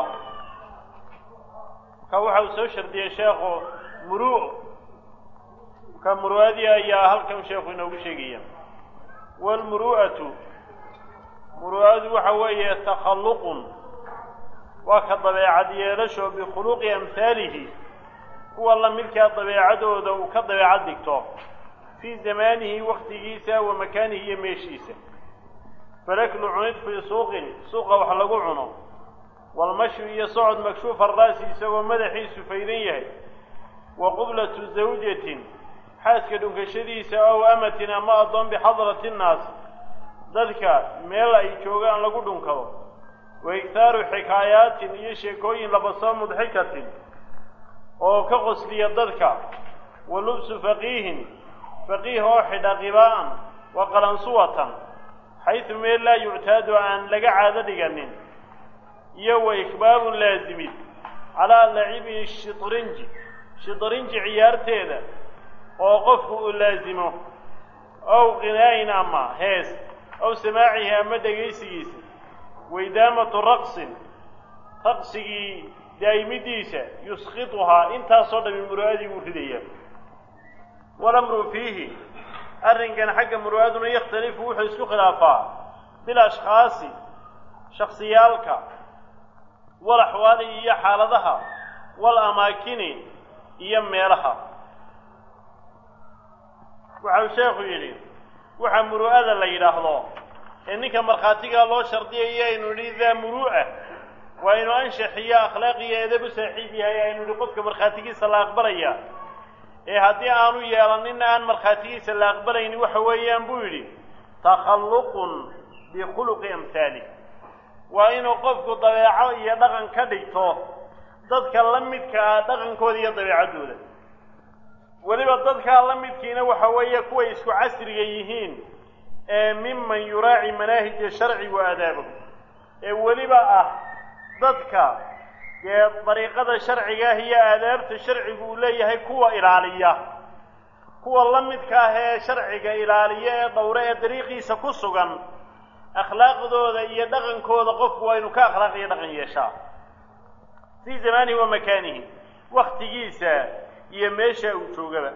marka waxa uu soo shardiyey sheekhu muru marka muru'adii ayaa halkan sheekhu inoogu sheegaya waalmuru'atu muru'adu waxa weeye takhalluqun waa ka dabeecad yeelasho bikhuluqi amhaalihi kuwa la midkaa dabeecadooda uu ka dabeecad dhigto fii zamaanihi waktigiisa wa makaanihi iyo meeshiisa falaklu cunid fii suuqin suuqa wax lagu cuno walmashyu iyo socod makshuufa ra'si isagoo madaxiisu faydan yahay wa qublatu zawjatin xaaska dhunkashadiisa ow amatin ama addoon bixadrati nnaas dadka meel ay joogaan lagu dhunkado wa iktaaru xikaayaatin iyo sheekooyin labasoo mudxikatin oo ka qosliya dadka wa lubsu faqiihin faqiih oo xidha qibaa'an wa qalansuwatan xaysu meel laa yuctaadu aan laga caado dhiganin iyo wa ikbaabun laasimid calaa lacibi shitrinji shitrinji ciyaarteeda oo qofku uu laasimo ow qinaa'in ama hees ow samaacihi ama dhegaysigiisa waidaamatu raqsin raqsigii daa'imidiisa yusqituhaa intaasoo dhami muru'adii buu ridaya walamru fiihi arrinkan xagga muru'aduna yakhtalifu wuxuu isku khilaafaa bil ashkhaasi shaksiyaalka wal axwaali iyo xaaladaha wal amaakini iyo meelaha waxau sheekhu yidhi waxaa muru'ada la yidhaahdo ee ninka markhaatigaa loo shardiyayo aynu nidhi daa muru'a waa inu anshax iyo akhlaaq iyo edab u saaxiib yahay aynu nidhi qofka markhaatigiisa la aqbalaya ee haddii aanu yeelaninna aan markhaatigiisa la aqbalaynin waxa weeyaan buu yidhi takhalluqun bikhuluqi amhaali waa inuu qofku dabeeco iyo dhaqan ka dhigto dadka la midka ah dhaqankooda iyo dabeecaddooda weliba dadkaa la midkiina waxa weeye kuway isku casriga yihiin ee miman yuraaci manaahija sharci wa aadaabahu ee weliba ah dadka dee dariiqada sharciga ah iyo aadaabta sharcigu uu leeyahay kuwa ilaaliya kuwa la midka ah ee sharciga ilaaliya ee dhowre ee dariiqiisa ku sugan akhlaaqdooda iyo dhaqankooda qofku waa inu ka akhlaaq iyo dhaqan yeeshaa fii zamaanihi wa makaanihi waktigiisa iyo meesha uu joogaba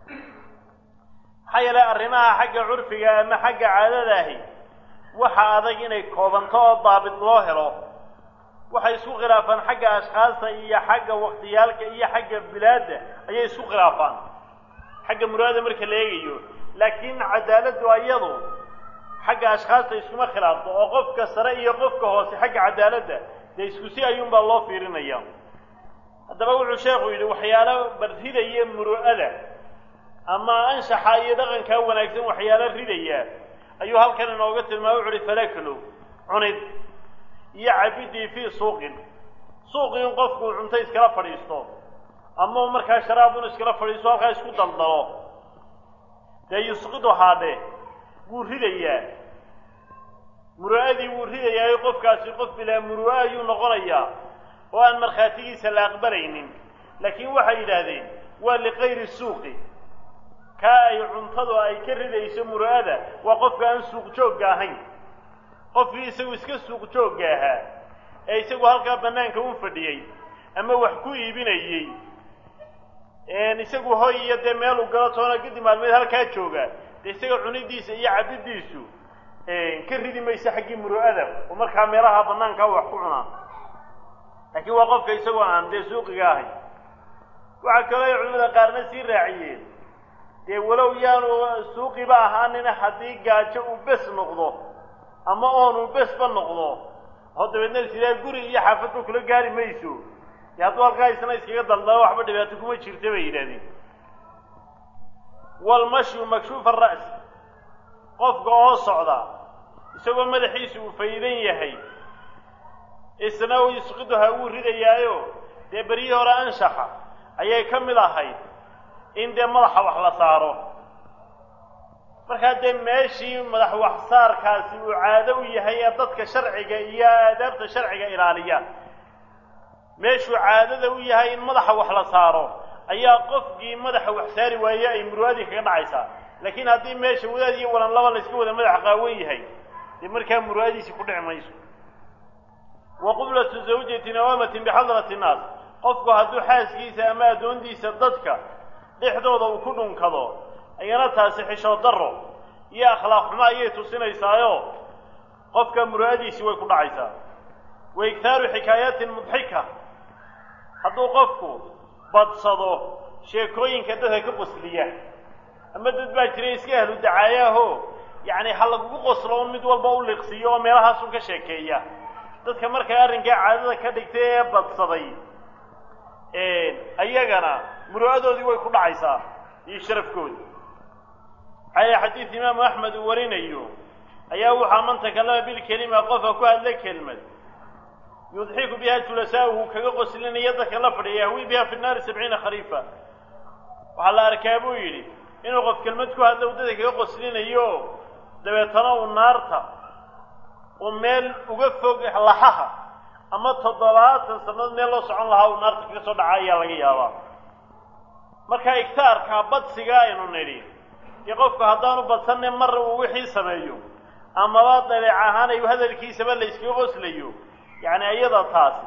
maxaa yeelay arrimaha xagga curfiga ama xagga caadadaahi waxa adag inay koobanto oo daabit loo helo waxay isku khilaafaan xagga ashkhaasta iyo xagga waktiyaalka iyo xagga bilaadda ayay isku khilaafaan xagga muraada marka la eegayo laakiin cadaaladdu ayadu xagga ashkhaasta iskuma khilaafto oo qofka sare iyo qofka hoose xagga cadaaladda dee isku si ayuunbaa loo fiirinaya haddaba wuxuu sheekhu yidhi waxyaalo barridaya muru'ada ama anshaxa iyo dhaqankaa wanaagsan waxyaalo ridaya ayuu halkan inooga tilmaamay wuxu uhi falaklo cunid iyo cabidii fii suuqin suuqii in qofku cunto iskala fadhiisto ama markaa sharaabun iskala fadhiisto halkaa isku daldalo dee yusqidu haadhe wuu ridayaa muru'adii wuu ridayaayo qofkaasi qof bilaa muru'a ayuu noqonayaa oo aan markhaatigiisa la aqbalaynin laakiin waxay yidhaahdeen waa likayri suuqi kaa ay cuntadu ay ka ridayso muru'ada waa qofka aan suuq joogga ahayn qofkii isagu iska suuq joogga ahaa ee isagu halkaa bannaanka u fadhiyey ama wax ku iibinayey isagu hoy iyo dee meel u galo toona kadib maalmeed halkaa jooga dee isaga cunidiisa iyo cabiddiisu ka ridi mayso xaggii muru'ada oo markaa meelaha bannaankaa wax ku cunaa laakiin waa qofka isagoo aan dee suuqiga ahayn waxaa kaloo ay culimada qaarna sii raaciyeen dee walow yaanu suuqiba ahaanina haddii gaajo uu bes noqdo ama oonu besba noqdo oo dabeedna sidaa guri iyo xaafadba kula gaari mayso dee hadduu halkaa isna iskaga daldalo waxba dhibaato kuma jirta bay yidhahdeen walmashyu makshuufa ra'si qofka oo socda isagoo madaxiisu uu faydan yahay isna u yusqiduha wuu ridayaayo dee beryihii hore anshaxa ayay ka mid ahayd in dee madaxa wax la saaro markaa dee meeshii madax waxsaarkaasi uu caado u yahay ee dadka sharciga iyo aadaabta sharciga ilaaliya meeshuu caadada u yahay in madaxa wax la saaro ayaa qofkii madaxa wax saari waaye ay murwaadii kaga dhacaysaa laakiin haddii meesha wadaad iyo walan laba la iska wada madax qaawan yahay dee markaa murwaadiisi ku dhici mayso wa qublatu zawjati nawaamatin bixadrati nnaas qofku hadduu xaaskiisa ama addoontiisa dadka dhexdooda uu ku dhunkado ayana taasi xishood darro iyo akhlaaq xumo ayay tusinaysaayo qofka muraadiisi way ku dhacaysaa wa iktaaru xikaayaatin mudxika hadduu qofku badsado sheekooyinka dadka ka qosliya ama dad baa jiray iska ahlu dacaayaho yacni ha lagugu qoslo un mid walba u liqsiiyo oo meelahaasun ka sheekeeya dadka markaa arrinkaa caadada ka dhigtay ee badsaday ayagana muru'adoodii way ku dhacaysaa iyo sharafkoodi maxaa xadiid imaamu axmed uu warinayo ayaa waxaa man takallama bilkelima qofka ku hadla kelmad yudxiku biha julasaa'uhu kaga qoslinaya dadka la fadhiya yahwi biha fi naari sabciina khariifa waxaa la arkaa buu yidhi inuu qof kelmad ku hadlo dadka kaga qoslinayo dabeetana uu naarta uu meel uga fog laxaha ama toddobaatan sannadood meel loo socon lahaa uu naarta kaga soo dhaca ayaa laga yaabaa marka igtaarka badsiga aynu nidhi dee qofku haddaanu badsanne mar uu wixii sameeyo amaba dabeec ahaan ay hadalkiisaba la yskaga qoslayo yacni iyada taasi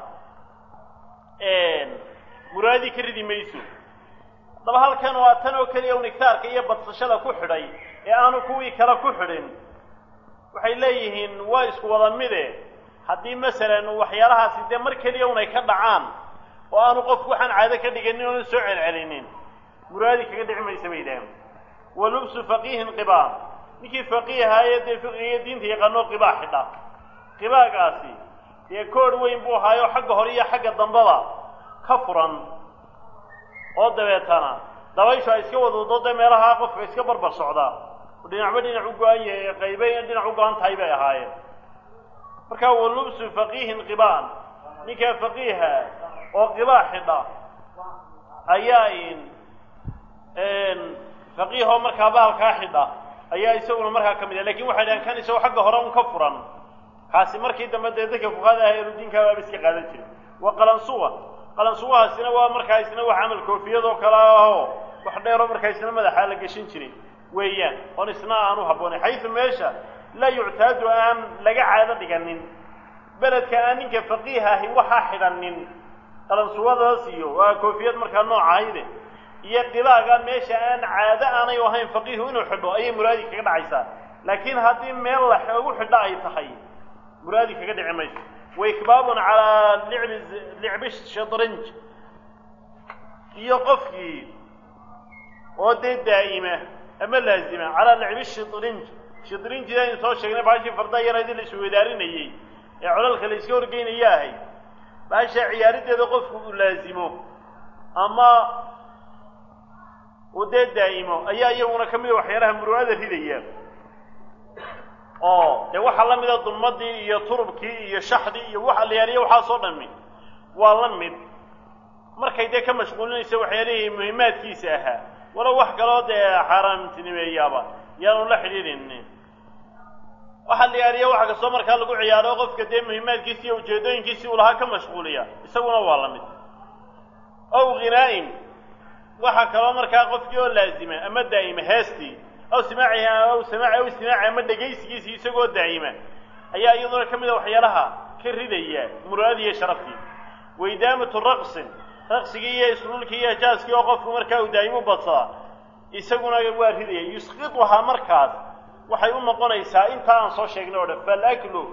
muraadii ka ridi mayso haddaba halkan waa tan oo keliya un igtaarka iyo badsashada ku xidhay ee aanu kuwii kale ku xidhin waxay leeyihiin waa isku wada mide haddii masalan waxyaalahaasi dee mar keliya un ay ka dhacaan oo aanu qofku waxaan caado ka dhiganin oona soo celcelinin muraadi kaga dhici maysa bay yidhaaheen wa lubsu faqiihin qibaa ninkii faqiihaayee dee fiqigiyo diinta yaqaanoo qibaa xidha qibaagaasi dee koodh weyn buu ahaayo xagga hore iyo xagga dambaba ka furan oo dabeetana dabayshu ay iska wadwado dee meelaha qofka iska barbar socdaa oo dhinacba dhinac u go-an yahay qaybay dhinac u go-an tahay bay ahaayeen marka wa lubsu faqiihin qibaan ninkaa faqiiha oo qibaa xidha ayaa faqiihoo markaa bahalkaa xidha ayaa isaguna markaa ka mid ah lakin waxay dhahan kan isagoo xagga hore un ka furan kaasi markii dambe dee dadka fuqaada ah eludiinkaa baaba iska qaadan jiray wa qalansuwa qalansuwahaasina waa markaa isna wax camal koofiyadoo kale ahoo wax dheeroo markaa isna madaxaa la geshin jiray weeyaan oon isna aan u habboonayn xaysu meesha laa yuctaadu aan laga caado dhiganin beledka aan ninka faqiih ahi waxaa xidhanin qalansuwadaas iyo waa koofiyad markaa noocahayde iyo qibaaga meesha aan caado aanay ahayn faqiihu inuu xidho ayay muraadi kaga dhacaysaa laakiin haddii meel la ugu xidho ay tahay muraadi kaga dhici mayso waikbaabun calaa licbi licbi shadranj iyo qofkii oo dee daa'ima ama laazima calaa licbi shidrinj shidrinjida aynu soo sheegnay baashii fardaa yaraydii la isweydaarinayey ee colalka la iska horgeynaya ahay baasha ciyaarideeda qofku uu laazimo ama uu dee daa'imo ayaa iyaguna ka mida waxyaalaha muru'ada ridaya oo dee waxaa la mida dulmadii iyo turubkii iyo shaxdii iyo waxa la yaaliya waxaasoo dhami waa la mid markay dee ka mashquulinaysa waxyaalihii muhimaadkiisa ahaa walow wax kaloo dee xaaraamtinimeeyaaba yaanu la xidhiidhin waxaa la yaaliya waxa kastoo markaa lagu ciyaaro qofka dee muhimaadkiisi iyo ujeedooyinkiisii uu lahaa ka mashquuliya isaguna waa la mid ow ghinaa-in waxaa kaloo markaa qofkii oo laazima ama daa'ima heestii aw simaacihi aw samaaci aw istimaaci ama dhegaysigiisii isagoo daa'ima ayaa iyaduna ka mida waxyaalaha ka ridaya muraadii iyo sharafkii waidaamatu raqsin raqsigii iyo isluulkii iyo jaaskii oo qofku markaa uu daa'imu badsadaa isaguna waa ridaya yusqituhaa markaas waxay u noqonaysaa intaa aan soo sheegnay o dhan falaklu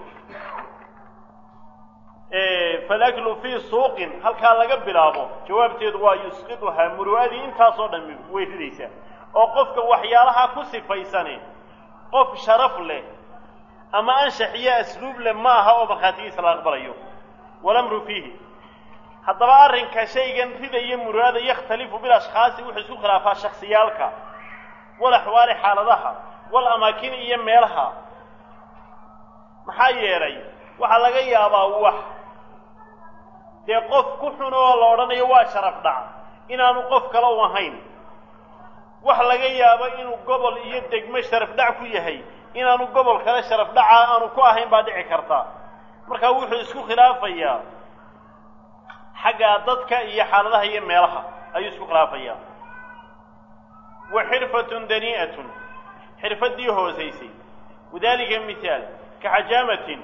falaklu fii suuqin halkaa laga bilaabo jawaabteedu waa yusqituhaa muru'adii intaasoo dhan way ridaysaa oo qofka waxyaalaha ku sifaysani qof sharaf leh ama anshax iyo asluub leh ma aha oo markhaatigiisa la aqbalayo walamru fiihi haddaba arrinka shaygan ridaya muru'ada yakhtalifu bilashkhaasi wuxuu isku khilaafaa shaksiyaalka wal axwaali xaaladaha wal amaakin iyo meelaha maxaa yeelay waxaa laga yaabaa wax dee qof ku xun oo la odhanayo waa sharaf dhac inaanu qof kale u ahayn wax laga yaabo inuu gobol iyo degmo sharaf dhac ku yahay inaanu gobol kale sharaf dhaca aanu ku ahayn baa dhici karta markaa wuxuu isku khilaafayaa xagga dadka iyo xaaladaha iyo meelaha ayuu isku khilaafayaa wa xirfatun danii'atun xirfaddii hoosaysay wadalika mithaal ka xajaamatin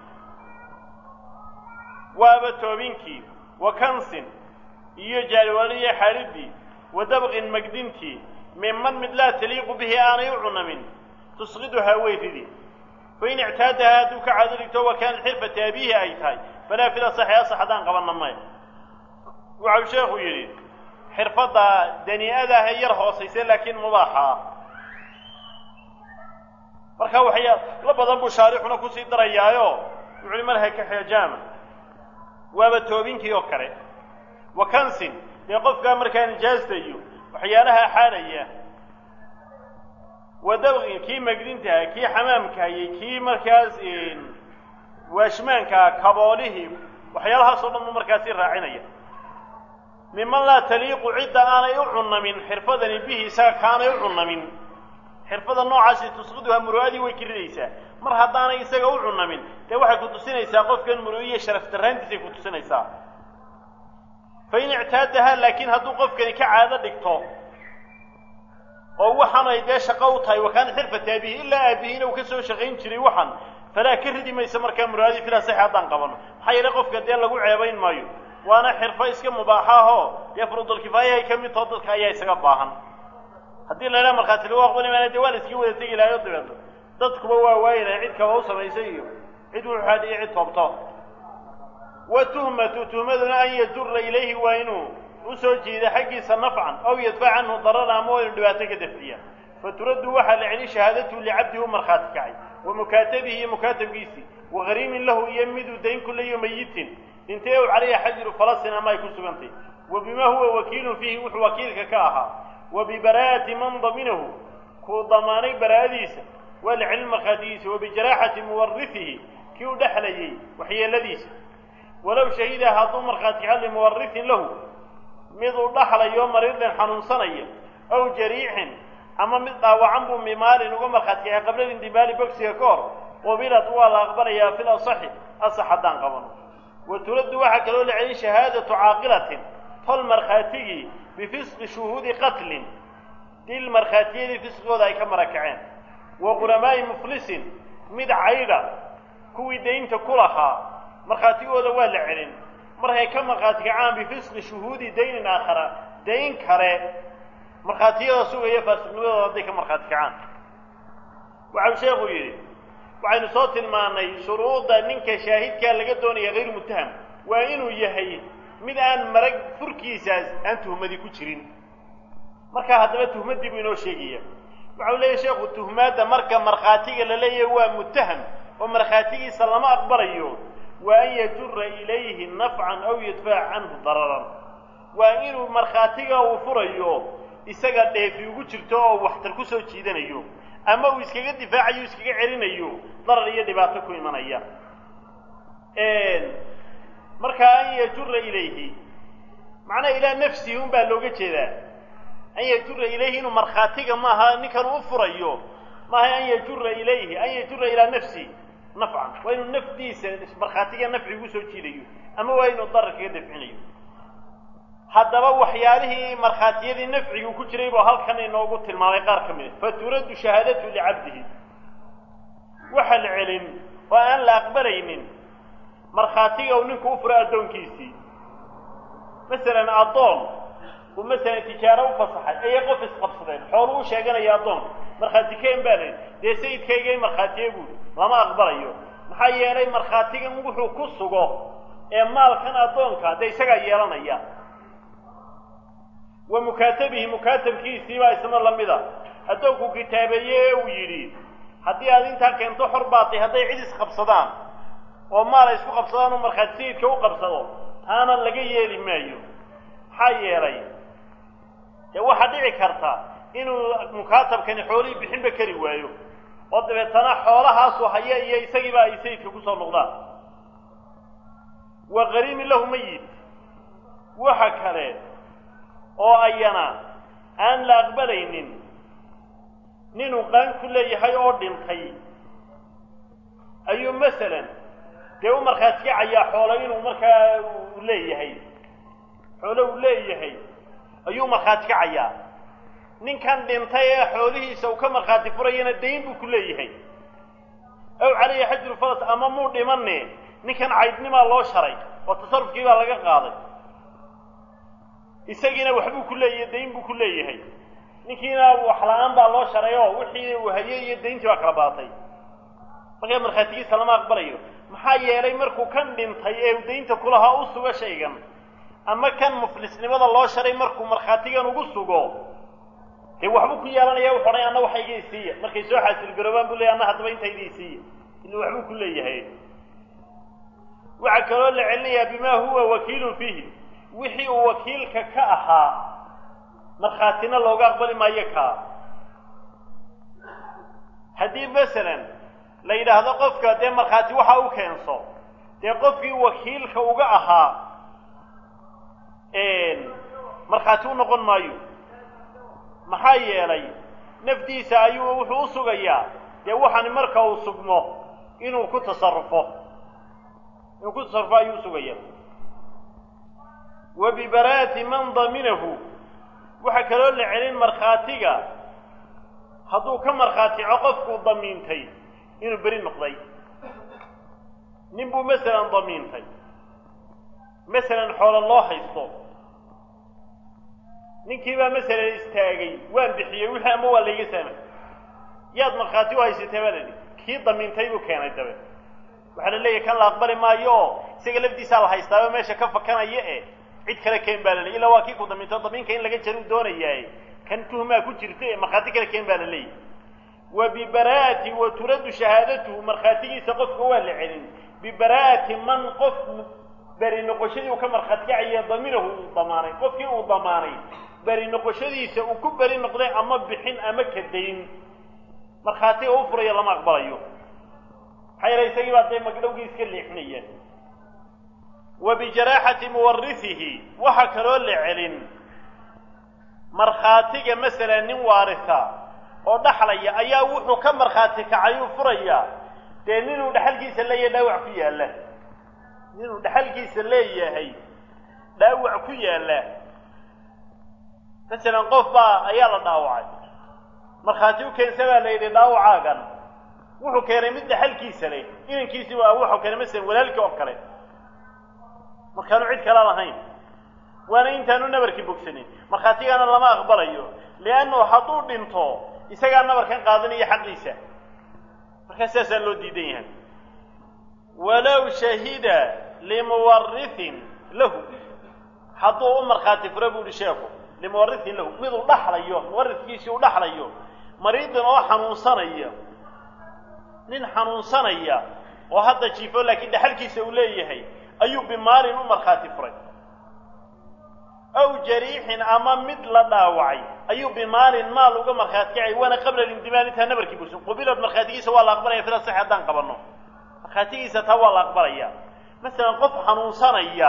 waaba toobinkii wa kansin iyo jaaliwaaliyo xaadhiddii wa dabqin magdintii minman mid laa taliiqu bihi aanay u cunamin tusqiduhaa way ridi fain ictaadahaa hadduu ka caado dhigto wa kaanat xirfata abiihi ay tahay falaa fil asaxi asax haddaan qabanna maya waxau sheekhu yidhi xirfadda danii'ada ah ee yar hoosaysa laakiin mubaaxa ah marka waxyaa la badan buu shaarixuna kusii darayaayo wuxu uhi marha ka xeejaama waaba toobinkii oo kale wa kansin dee qofkaa markaa nijaasta iyo waxyaalaha xaadhaya wa dabqin kii magdintaha kii xamaamkahayey kii markaas waashmaankaa kaboolihii waxyaalahaasoo dhan buu markaasi raacinaya miman laa taliiqu cidda aanay u cunamin xirfadani bihi isaga kaanay u cunamin xirfada noocaasi tusqiduha muru'adii way kirinaysaa mar haddaanay isaga u cunamin dee waxay ku tusinaysaa qofkan muru'iya sharaf darraantiisay ku tusinaysaa fa in ictaadahaa laakiin hadduu qofkani ka caado dhigto oo waxaanay dee shaqo u tahay wakaana xirfata aabihi ilaa aabihiina uu ka soo shaqayn jiray waxan falaa ka ridi maysa markaa muraadii filaa sax haddaan qabano maxaa yeele qofka dee lagu ceebayn maayo waana xirfo iska mubaaxa ahoo dee furudulkifaayahay ka mid taho dadka ayaa isaga baahan haddii la idhaha markhaati lagu aqbali maana dee waa la iskii wada tegi lahayo dabeeto dadkuba waa waayinaya cid kaba u samaysay iyo cid wuxuu hadhiyo cid toobto wa tuhmatu tuhmaduna an yajura ilayhi waa inuu usoo jiida xaggiisa nafcan aw yadfac canhu darara ama waa inu dhibaato ka dafciya faturaddu waxaa la celi shahaadatuhu licabdihi u markhaati kacay wa mukaatabihi iyo mukaatabkiisii wa hariimin lahu iyo miduu dayn kulayo mayitin dhintay ow calayha xajiru falasin ama ay ku sugantay wa bima huwa wakiilun fiihi wuxuu wakiilka ka ahaa wa bibaraa'ati man daminahu kuu damaanay baraa'adiisa waa la celin markhaatigiisa wa bijaraaxati muwarifihi kii u dhexlayay waxyeeladiisa walow shahida hadduu markhaati kaca limuwarihin lahu mid uu dhaxlayo mariidin xanuunsanaya aw jariixin ama mid dhaawacan buu mimaalin uga markhaati kacay qabla lindimaali bogsiga ka hor qubilad waa la aqbalayaa fil asaxi asax haddaan qabano wa turaddu waxaa kaloo la celiyay shahaadatu caaqilatin tol markhaatigii bifisqi shuhuudi qatlin dil markhaatiyadii fisqigooda ay ka marakaceen wa qulamaa'i muflisin mid caydha kuwii daynta ku lahaa markhaatigooda waa la celin markay ka markhaati kacaan bifisqi shuhuudi daynin aakhara dayn kale markhaatiyada sugaya faasiqnimadooda hadday ka markhaati kacaan waxau sheekhu yidhi waxaynu soo tilmaannay shuruudda ninka shaahidkaa laga doonaya hayr muttaham waa inuu yahay mid aan marag furkiisaas aan tuhmadi ku jirin markaa haddaba tuhmaddii buu inoo sheegaya waxau leeyahy sheekhu tuhmaadda marka markhaatiga la leeyahay waa muttaham oo markhaatigiisa lama aqbalayo waa an yajura ilayhi nafcan aw yadfaca canhu dararan waa inuu markhaatiga uu furayo isaga dheefi ugu jirto oo waxtar ku soo jiidanayo ama uu iskaga difaacayo iskaga celinayo darar iyo dhibaato ku imanaya markaa an yajura ilayhi macnaha ilaa nafsihi un baa looga jeedaa an yajura ilayhi inuu markhaatiga maaha ninkan u furayo maaha an yajura ilayhi an yajura ilaa nafsihi nafcan waa inuu nafdiisa markhaatiga nafci ugu soo jiidayo ama waa inuu darar kaga dafcinayo haddaba waxyaalihii markhaatiyadii nafcigu ku jiray buu halkan inoogu tilmaamay qaar ka mid a faturaddu shahaadatu licabdihi waxa la celin oo aan la aqbalaynin markhaatiga uu ninku u furo addoonkiisii masalan addoon uu masalan tijaaro u fasaxay ayay qof isqabsadeen xoolu u sheeganaya addoonka markhaati keen baa layihi dee sayidkaygay markhaatiye buuri lama aqbalayo maxaa yeelay markhaatigan wuxuu ku sugo ee maalkan addoonka dee isagaa yeelanaya wa mukaatabihi mukaatabkiisii baa isna lamid a addoonku kitaabeeye ee uu yidhi haddii aad intaa keento xor baatay hadday cid isqabsadaan oo maal ay isku qabsadaan oo markhaati sayidka u qabsado taana laga yeeli maayo maxaa yeelay dee waxaa dhici karta inuu mukaatabkani xoolihii bixinba kari waayo oo dabeetana xoolahaasu haya iyo isagiiba ay sayidka kusoo noqdaan wa qariimin lahu mayit waxa kale oo ayana aan la aqbalaynin ninuu qaan ku leeyahay oo dhintay ayuu masalan dee u markhaati kacayaa xoolo inuu markaa uu leeyahay xoolo uu leeyahay ayuu markhaati kacayaa ninkan dhintay ee xoolihiisa uu ka markhaati furayana dayn buu ku leeyahay aw caleyhi xajru faras ama muu dhimane ninkan caydnimaa loo sharay oo tasarufkii baa laga qaaday isagiina waxbuu ku leeyahay dayn buu ku leeyahay ninkiina wax la-aan baa loo sharay oo wixii uu hayay iyo dayntii baa kala baatay markaa markhaatigiisa lama aqbalayo maxaa yeelay markuu kan dhintay ee daynta kulahaa u sugo shaygan ama kan muflisnimada loo sharay markuu markhaatigan ugu sugo dee waxbuu ku yeelanaya wuxu odhay anna waxa iga isiiya markay soo xaasilgaroobaan buu leeyay anna haddaba intayda isiiya ila waxbuu ku leeyahay waxaa kaloo la celinayaa bimaa huwa wakiilun fiihi wixii uu wakiilka ka ahaa markhaatina looga aqbali maayo kaa haddii masalan la yidhaahdo qofka dee markhaati waxa u keenso dee qofkii wakiilka uga ahaa markhaati u noqon maayo maxaa yeelay nafdiisa ayuu wuxuu u sugayaa dee waxani marka uu sugmo inuu ku tasarufo inuu ku tasarufo ayuu usugaya wa bibaraati man daminahu waxaa kaloo la celin markhaatiga hadduu ka markhaatico qofkuu damiintay inuu beri noqday nin buu masalan damiintay masalan xoolo loo haysto ninkii baa masalan istaagay waan bixiyey wixii ama waa layga saamay yaad markhaati u haysatay baa ladhi kii damiintay buu keenay dabe waxaa la leeyahay kan la aqbali maayo oo isaga lafdiisaa la haystaaba meesha ka fakanaya e cid kale keen baa la leeyay ilaa waa kii ku damiinto damiinka in laga jaruu doonayaaye kan tuhmaa ku jirta ee markhaati kale keen baa la leeyahy wa bibaraati wa turaddu shahaadatuhu markhaatigiisa qofka waa la celin bibaraati man qof beri noqoshadii uu ka markhaati kacaya daminahu uu damaanay qofkii uu damaanay beri noqoshadiisa uu ku beri noqday ama bixin ama kadayn markhaatiga u furayo lama aqbalayo maxaa yeele isagii baa dee magdhowgii iska leexinaya wa bijaraaxati muwarisihi waxaa kaloo la celin markhaatiga masalan nin waarisa oo dhaxlaya ayaa wuxuu ka markhaati kacayuu furayaa dee ninuu dhexalkiisa leeyahay dhaawac ku yaalla ninuu dhexalkiisa leeyahay dhaawac ku yaalla masalan qof baa ayaa la dhaawacay markhaati u keensa baa la yidhi dhaawacaagan wuxuu keenay mid dhexalkiisa leh inankiisi waa wuxuu keenay masalan walaalkii oo kale markaanu cid kala lahayn waana intaanu nabarkii bogsanin markhaatigana lama aqbalayo liannahu hadduu dhinto isagaa nabarkan qaadanaya xaqiisa markaa sidaasaa loo diidan yahay walow shahida limuwarihin lahu hadduu u markhaati furo bu uhi sheeku limuwarihin lahu miduu dhaxlayo muwarifkiisii uu dhaxlayo mariidin oo xanuunsanaya nin xanuunsanaya oo hadda jiifo laakiin dhexalkiisa uu leeyahay ayuu bimaalin u markhaati furay aw jariixin ama mid la dhaawacay ayuu bimaalin maal uga markhaati kacay waana qabla lindimaal intaa nabarkii bursan qubilad markhaatigiisa waa la aqbalaya fila sax haddaan qabanno markhaatigiisa taa waa la aqbalaya masalan qof xanuunsanaya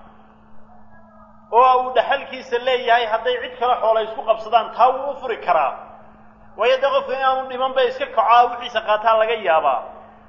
oo uu dhaxalkiisa leeyahay hadday cid kale xoola isku qabsadaan taa wuu u furi karaa waayo dee qofka inaanu dhiman bay iska kacaa wixiisa qaataa laga yaabaa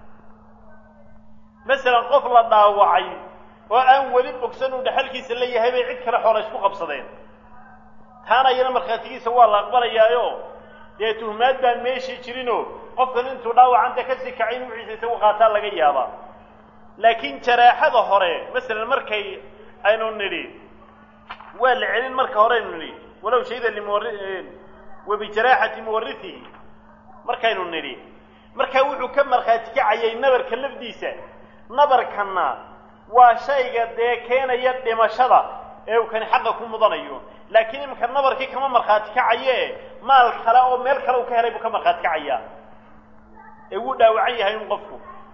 masalan qof la dhaawacay oo aan weli bogsan uu dhaxalkiisa leeyahay bay cid kale xoola isku qabsadeen taana iyana markhaatigiisa waa la aqbalayaayo dee tuhmaad baan meeshii jirinoo qofkan intuu dhaawacanta kasii kacay in wixiisa isagu qaataa laga yaabaa laakiin jaraaxada hore masalan markay aynu nidhi waa la celin marka hore aynu nidhi walow shahida limuwari wa bijaraaxati muwarisihi markaynu nidhi markaa wuxuu ka markhaati kacayay nabarka lafdiisa nabarkanna waa shayga dee keenaya dhimashada ee uu kani xaqa ku mudanayo laakiin iminka nabarkii kama markhaati kacaye maal kale oo meel kale uu ka helay buu ka markhaati kacayaa ee wuu dhaawacan yahay un qofku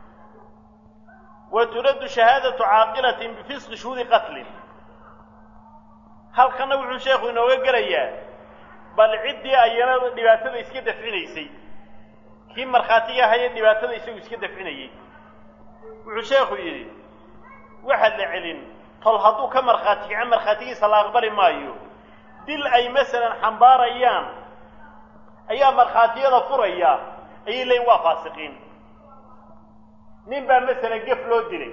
wa turaddu shahaadatu caaqilatin bifisqi shuhuudi qatlin halkana wuxuu sheekhu inooga gelayaa bal ciddii ayana dhibaatada iska dafcinaysay kii markhaatiga ahayee dhibaatada isagu iska dafcinayay wuxuu sheekhu yidhi waxaad la celin tol hadduu ka markhaati kaco markhaatigiisa la aqbali maayo dil ay masalan xambaarayaan ayaa markhaatiyada furaya ayay leeyiin waa faasiqiin nin baa masalan gef loo dilay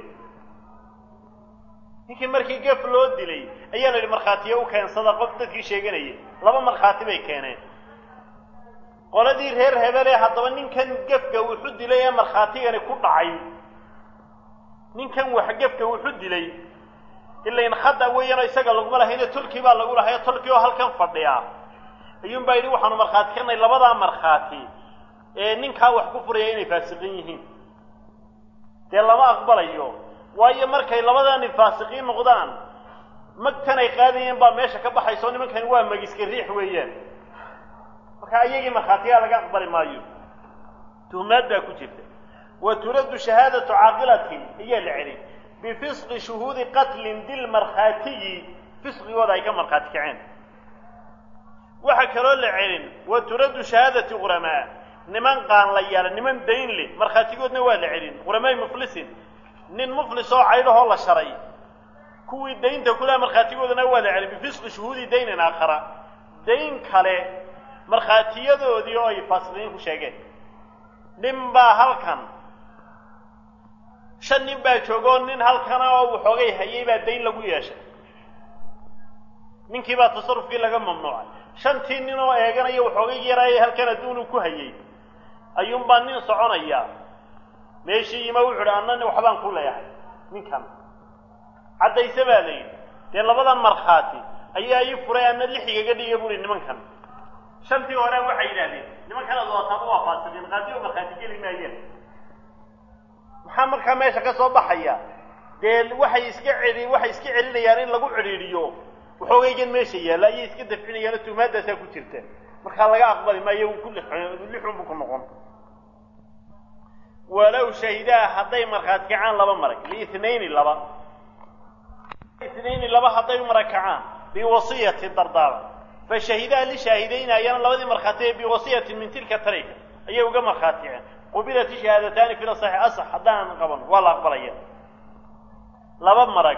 ninkii markii gef loo dilay ayaa la yidhi markhaatiyo u keensada qof dadkii sheeganayay laba markhaati bay keeneen qoladii reer hebele haddaba ninkan gefka wuxu dilay ee markhaatigani ku dhacay ninkan wax gefka wuxu dilay ilain khada weeyaanoo isaga laguma lahayne tolkii baa lagu lahayo tolkii oo halkan fadhiya ayuun baa yidhi waxaanu markhaati kanay labadaa markhaati ee ninkaa wax ku furaya inay faasiqiin yihiin dee lama aqbalayo waayo markay labadani faasiqiin noqdaan magtan ay qaadayeen baa meesha ka baxaysa oo nimankani waa magiska riix weeyaan marka iyagii markhaatiyaa laga aqbali maayo tuhmaad baa ku jirta wa turaddu shahaadatu caaqilatin ayaa la celin bifisqi shuhuudi qatlin dil markhaatiyi fisqigooda ay ka markhaati kaceen waxaa kaloo la celin wa turaddu shahaadati quramaa niman qaan la yaala niman dayn leh markhaatigoodna waa la celin quramaai muflisin nin muflis oo caydhahoo la sharay kuwii daynta kulaha markhaatigoodana waa la celin bifisqi shuhuudi daynin aakhara dayn kale markhaatiyadoodii oo ay faasiqiin ku sheegeen nin baa halkan shan nin baa joogoo nin halkana oo waxoogay hayay baa dayn lagu yeeshay ninkii baa tasarufkii laga mamnuucay shantii nin oo eeganaya waxoogay yaraayay halkan adduunu ku hayay ayuunbaa nin soconaya meeshii ima wuxu uhi annani waxbaan ku leeyahay ninkan caddayse baa la yidhi dee labadan markhaati ayaa ii furay ana lixigaga dhiga buuhi nimankan shantii hore waxay yidhahdeen nimankanaad wataaba waa faasiqiin qaadi oo markhaati geli maayeen maxaa markaa meesha ka soo baxaya dee waxay iska celi waxay iska celinayaan in lagu cidhiidhiyo waxoogaygan meesha yaalla ayay iska dafcinayaan oo tuhmaaddaasaa ku jirta markaa laga aqbali maayo uu ku lixunbu ku noqon walow shahidaa hadday markhaati kacaan laba marag liitnayni laba itnayni laba hadday marag kacaan biwasiyati dardaara fashahidaa lishaahidayn ayana labadii markhaati ee biwasiyatin min tilka tarika ayay uga markhaaticeen qubilat shahaadataani fi lasaxi asax haddaanan qaban waa la aqbalaya laba marag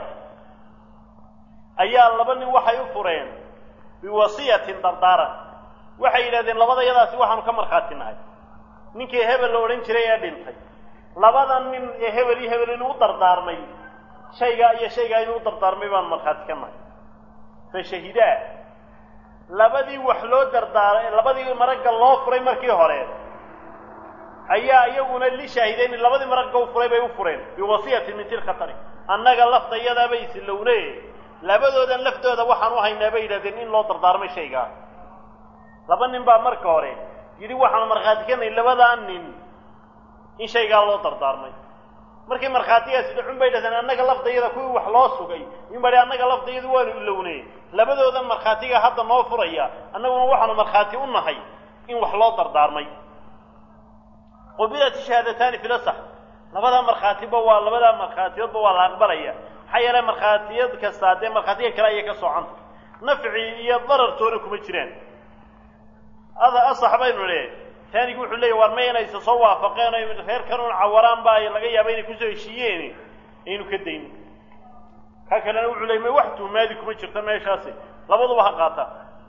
ayaa laba nin waxay u fureen biwasiyatin dardaaran waxay yidhahdeen labada yadaasi waxaanu ka markhaati nahay ninkii hebel la odhan jiray ee dhintay labada nin ee hebel iyo hebel inuu dardaarmay shaygaa iyo shaygaa inuu dardaarmay baanu markhaati ka nahay fashahidaa labadii wax loo dardaaray labadii maragga loo furay markii hore ayaa iyaguna li shaahidayn labadii maragga u furay bay u fureen biwasiyatin min tilka tari annaga laftayadaabay isilowne labadoodan laftooda waxaan u haynaa bay yidhahdeen in loo dardaarmay shaygaa laba nin baa marka hore yidhi waxaanu markhaati kanay labadaa nin in shaygaa loo dardaarmay markii markhaatigaasi dhacun bay yidhahdeen annaga laftayada kuwii wax loo sugay in badi annaga laftayadu waanu ilowne labadoodan markhaatiga hadda noo furaya annaguna waxaanu markhaati u nahay in wax loo dardaarmay qubilat shahaadataani fi lasax labadaa markhaatiba waa labadaa markhaatiyoodba waa la aqbalaya maxaa yeele markhaatiyad kastaa dee markhaatiga kale ayay ka socanta nafci iyo darartoona kuma jiraan ada asax baynu le taanigi wuxuu leeyahy war may inaysa soo waafaqeen o reerkan un cawaraan ba ay laga yaaba inay kusoo heshiiyeen aynu ka dayno ka kalena wuxuu leeyay may wax tuhmaadi kuma jirta meeshaasi labaduba ha qaataa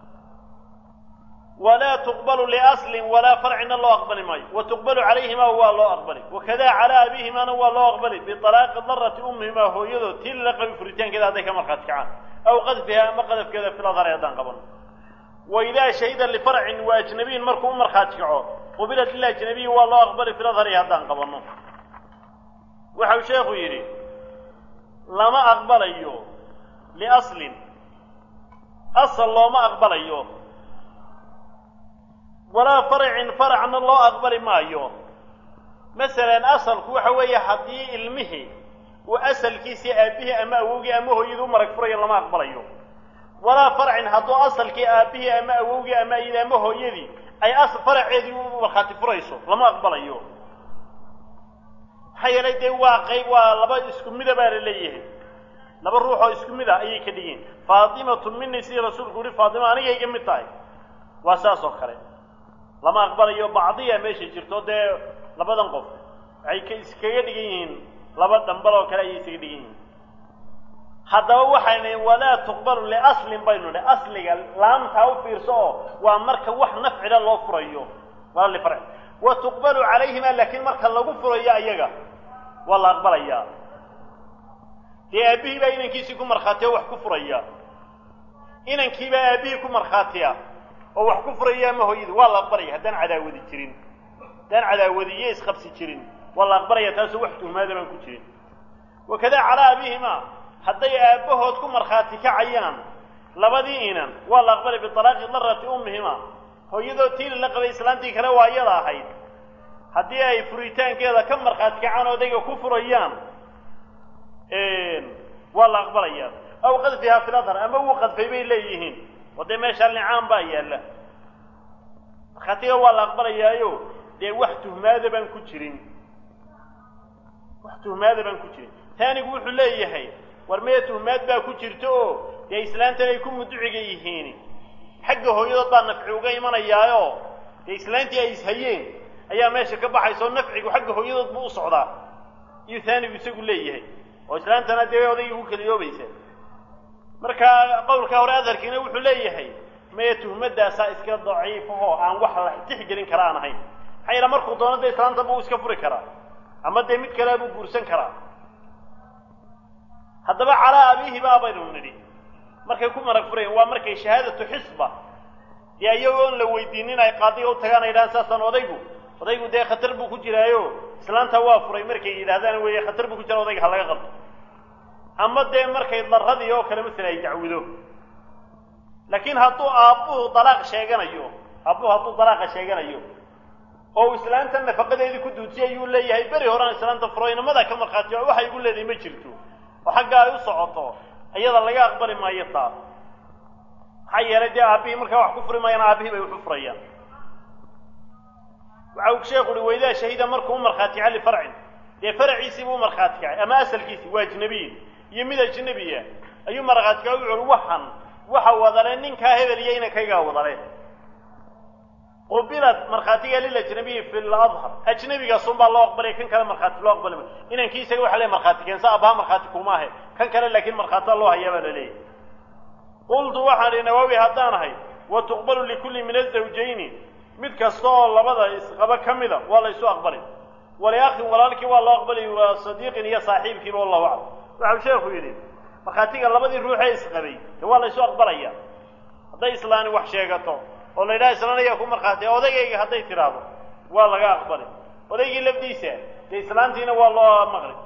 walaa tuqbalu liaslin walaa farcina loo aqbali maayo wa tuqbalu calayhima waa loo aqbali wakada calaa abihimaana waa loo aqbali bialaaqi darati ummihimaa hooyadood tii lala qabi furitaankeeda hadday ka markhaati kacaan aw qadfiha ama qadafkeeda filadhari haddaan qaban waidaa shahida lifarcin wa ajnabiyin markuu u markhaati kaco qubilat liajnabiyi waa loo aqbali filadhari haddaan qabanno waxau sheekhu yidhi lama aqbalayo liaslin asal looma aqbalayo walaa farcin faracna loo aqbali maayo masalan asalku waxa weeye haddii ilmihii uu asalkiisii aabihii ama awowgii ama hooyadii u marag furayo lama aqbalayo walaa farcin hadduu asalkii aabihii ama awowgii ama iyada ama hooyadii ay faraceedii u markhaati furayso lama aqbalayo maxaa yeelay dee waa qayb waa laba isku mida baa la leeyahay laba ruux oo isku mid ah ayay ka dhigeen faatimatu mini sidii rasuulku yihi faatima aniga iga mid tahay waa saas oo kale lama aqbalayo bacdiya meesha jirto dee labadan qof waxay ka iskaga dhigan yihiin laba dhambal oo kale ayay isaga dhigan yihiin haddaba waxayna walaa tuqbalu liaslin baynu nidhi asliga laamtaa u fiirso oo waa marka wax nafcila loo furayo wala lifarc wa tuqbalu calayhima laakiin marka lagu furayo ayaga waa la aqbalayaa dee aabbihii baa inankiisii ku markhaatiya wax ku furaya inankiibaa aabbihii ku markhaatiya oo wax ku furaya ama hooyadii waa la aqbalaya haddaan cadaawadi jirin haddaan cadaawadiyo isqabsi jirin waa la aqbalaya taasoo wax tuhmaada baan ku jirin wakadaa calaa abihima hadday aabbahood ku markhaati kacayaan labadii inan waa la aqbalay bialaaqi darati ummihima hooyadoo tiili la qabay islaantii kale waa iyada ahayd haddii ay furitaankeeda ka markhaati kacaan odayga ku furayaan waa la aqbalayaa aw qadfihaa fi ladhar ama wuu qadfay bay leeyihiin oo dee meeshaa nicaan baa yaalla markhaatiga waa la aqbalayaayo dee wax tuhmaada baan ku jirin wax tuhmaada baan ku jirin taanigu wuxuu leeyahay war mee tuhmaad baa ku jirta oo dee islaantan ay ku muduciga yihiin xagga hooyadood baa nafci uga imanayaayo dee islaantii ay ishayeen ayaa meesha ka baxaysa oo nafcigu xagga hooyadood buu u socdaa iyo taanigu isagu leeyahay oo islaantana dee odaygii ku keliyoobaysa marka qowlka hore adharkiina wuxuu leeyahay mee tuhmadaasaa iska daciifahoo aan wax la tixgelin kara aan ahayn maxaa yaele markuu doono dee islaanta buu iska furi karaa ama dee mid kalea buu guursan karaa haddaba calaa abiihi baa baynu nidhi markay ku marag furayan waa markay shahaadatu xisba dee iyagoon la weydiinin ay qaadiga u tagaan ay yidhahaan saasaan odaygu odaygu dee khatar buu ku jiraayo islaanta waa furay markay yidhaahdaan weeye khatar buu ku jira odayga ha laga qabto ama dee markay daradii oo kale masala ay dacwido laakiin hadduu aabbuhu dalaaq sheeganayo aabbuhu hadduu dalaaqa sheeganayo oo uu islaanta nafaqadeedii ku duudsiyay ayuu leeyahay beri horaan islaanta furo inamadaa ka markhaatiyo waxay igu leedahay ma jirto oo xagga ay u socoto iyada laga aqbali maayo taa maxaa yeelay dee aabbihii markaa wax ku furi maayaan aabbihii bay waxu furayaan waxa uu sheekhu uhi waydaa shahida markuu u markhaati kaca lifarcin dee faraciisii buu u markhaati kacay ama asalkiisii waa ajnabiyin iyo mid ajnabiya ayuu markhaati kacay wuxu uhi waxan waxa wadale ninkaa hebel iyo inankaygaa wadale qubilad markhaatiga lilajnabiyi fi ladhar ajnabigaasun baa loo aqbalaya kan kale markhaati loo aqbali maayo inankii isaga waxa le markhaati keensa abaha markhaati kuma ahe kan kale laakiin markhaatia loo hayaa baa la leeyahy qultu waxaan ihi nawaawi haddaan ahay wa tuqbalu likulli min azawjayni mid kasta oo labada isqaba ka mida waa la ysu aqbalay waliakhin walaalkii waa loo aqbalay waa sadiiqin iyo saaxiibkiiba wallahu aclam waxau sheekhu yidhi markhaatiga labadii ruuxee isqabay de waa la ysu aqbalaya hadday islaani wax sheegato oo la yidhaha islaan ayaa ku markhaatiya odaygayga hadday tidhaahdo waa laga aqbalay odaygii lafdiisa dee islaantiina waa loo maqli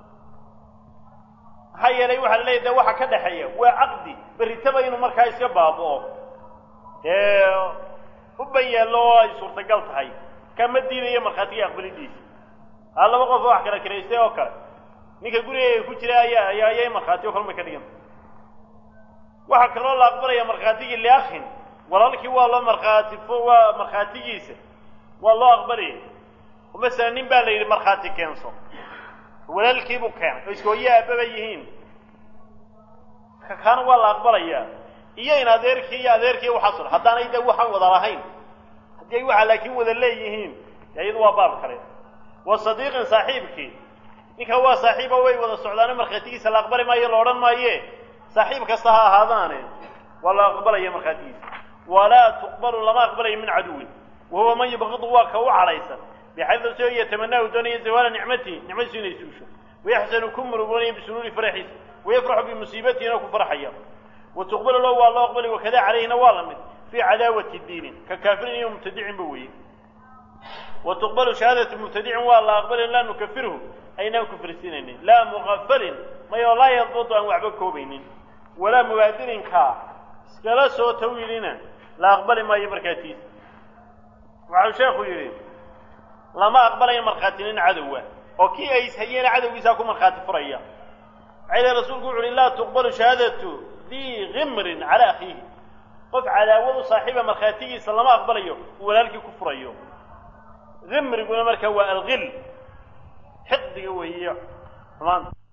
maxaa yeelay waxaa la leeyahy de waxa ka dhexeeya waa caqdi berritaba inuu markaa iska baaba'o dee u ban yaallo oo ay suurtagal tahay kama diidayo markhaatiga aqbalidiisa haa laba qof oo wax kala kiraystay oo kale ninka gurigayga ku jira ayaa ayaa ayay markhaati o kalmay ka dhiganta waxaa kaloo la aqbalaya markhaatigii liakhin walaalkii waa loo markhaati waa markhaatigiisa waa loo aqbalaya oo masalan nin baa la yidhi markhaati keenso walaalkiibuu keenay oo iskooye aababa yihiin kaana waa la aqbalayaa iyo in adeerkii iyo adeerkii waxaas ol haddaanay de waxaan wada lahayn haddii ay waxaa laakiin wada leeyihiin de iyadu waa baab kale wa sadiiqin saaxiibkii ninka waa saaxiiba way wada socdaane markhaatigiisa la aqbali maayo la odhan maaye saaxiib kasta ha ahaadaane waa la aqbalaya markhaatigiisa walaa tuqbalu lama aqbalayo min caduwin wa huwa man yubqidu waa ka u cadhaysan bixaydu soo yatamanaahu doonaya zawaala nicmatihi nicmadiisu inay suusho wayaxsanu ku murugoonaya bisuruuri faraxiisa wayafraxu bimusiibatiina ku farxaya wa tuqbalu lahu waa loo aqbalay wakada calayhina waa la mid fii cadaawati diinin ka kaafirin iyo mubtadicin ba weeye wa tuqbalu shahaadatu mubtadicin waa la aqbalay laa nukafirhu aynaan kufirsinaynin laa mugafalin mayoo laa yadbudu aan waxba koobaynin walaa mubaadirinka iskala soo tawilina la aqbali maayo markhaatiisa waxau sheekhu yidhi lama aqbalayo markhaatinin cadowa oo kii ay ishayeena cadowgiisaa ku markhaati furaya maxaa yidhi rasuulku wuxu uhi laa tuqbalu shahaadatu dii gimrin cala akhiihi qof cadaawadu saaxiiba markhaatigiisa lama aqbalayo uu walaalkii ku furayo gimriguna marka waa algil xiqdiga weeye xumaanta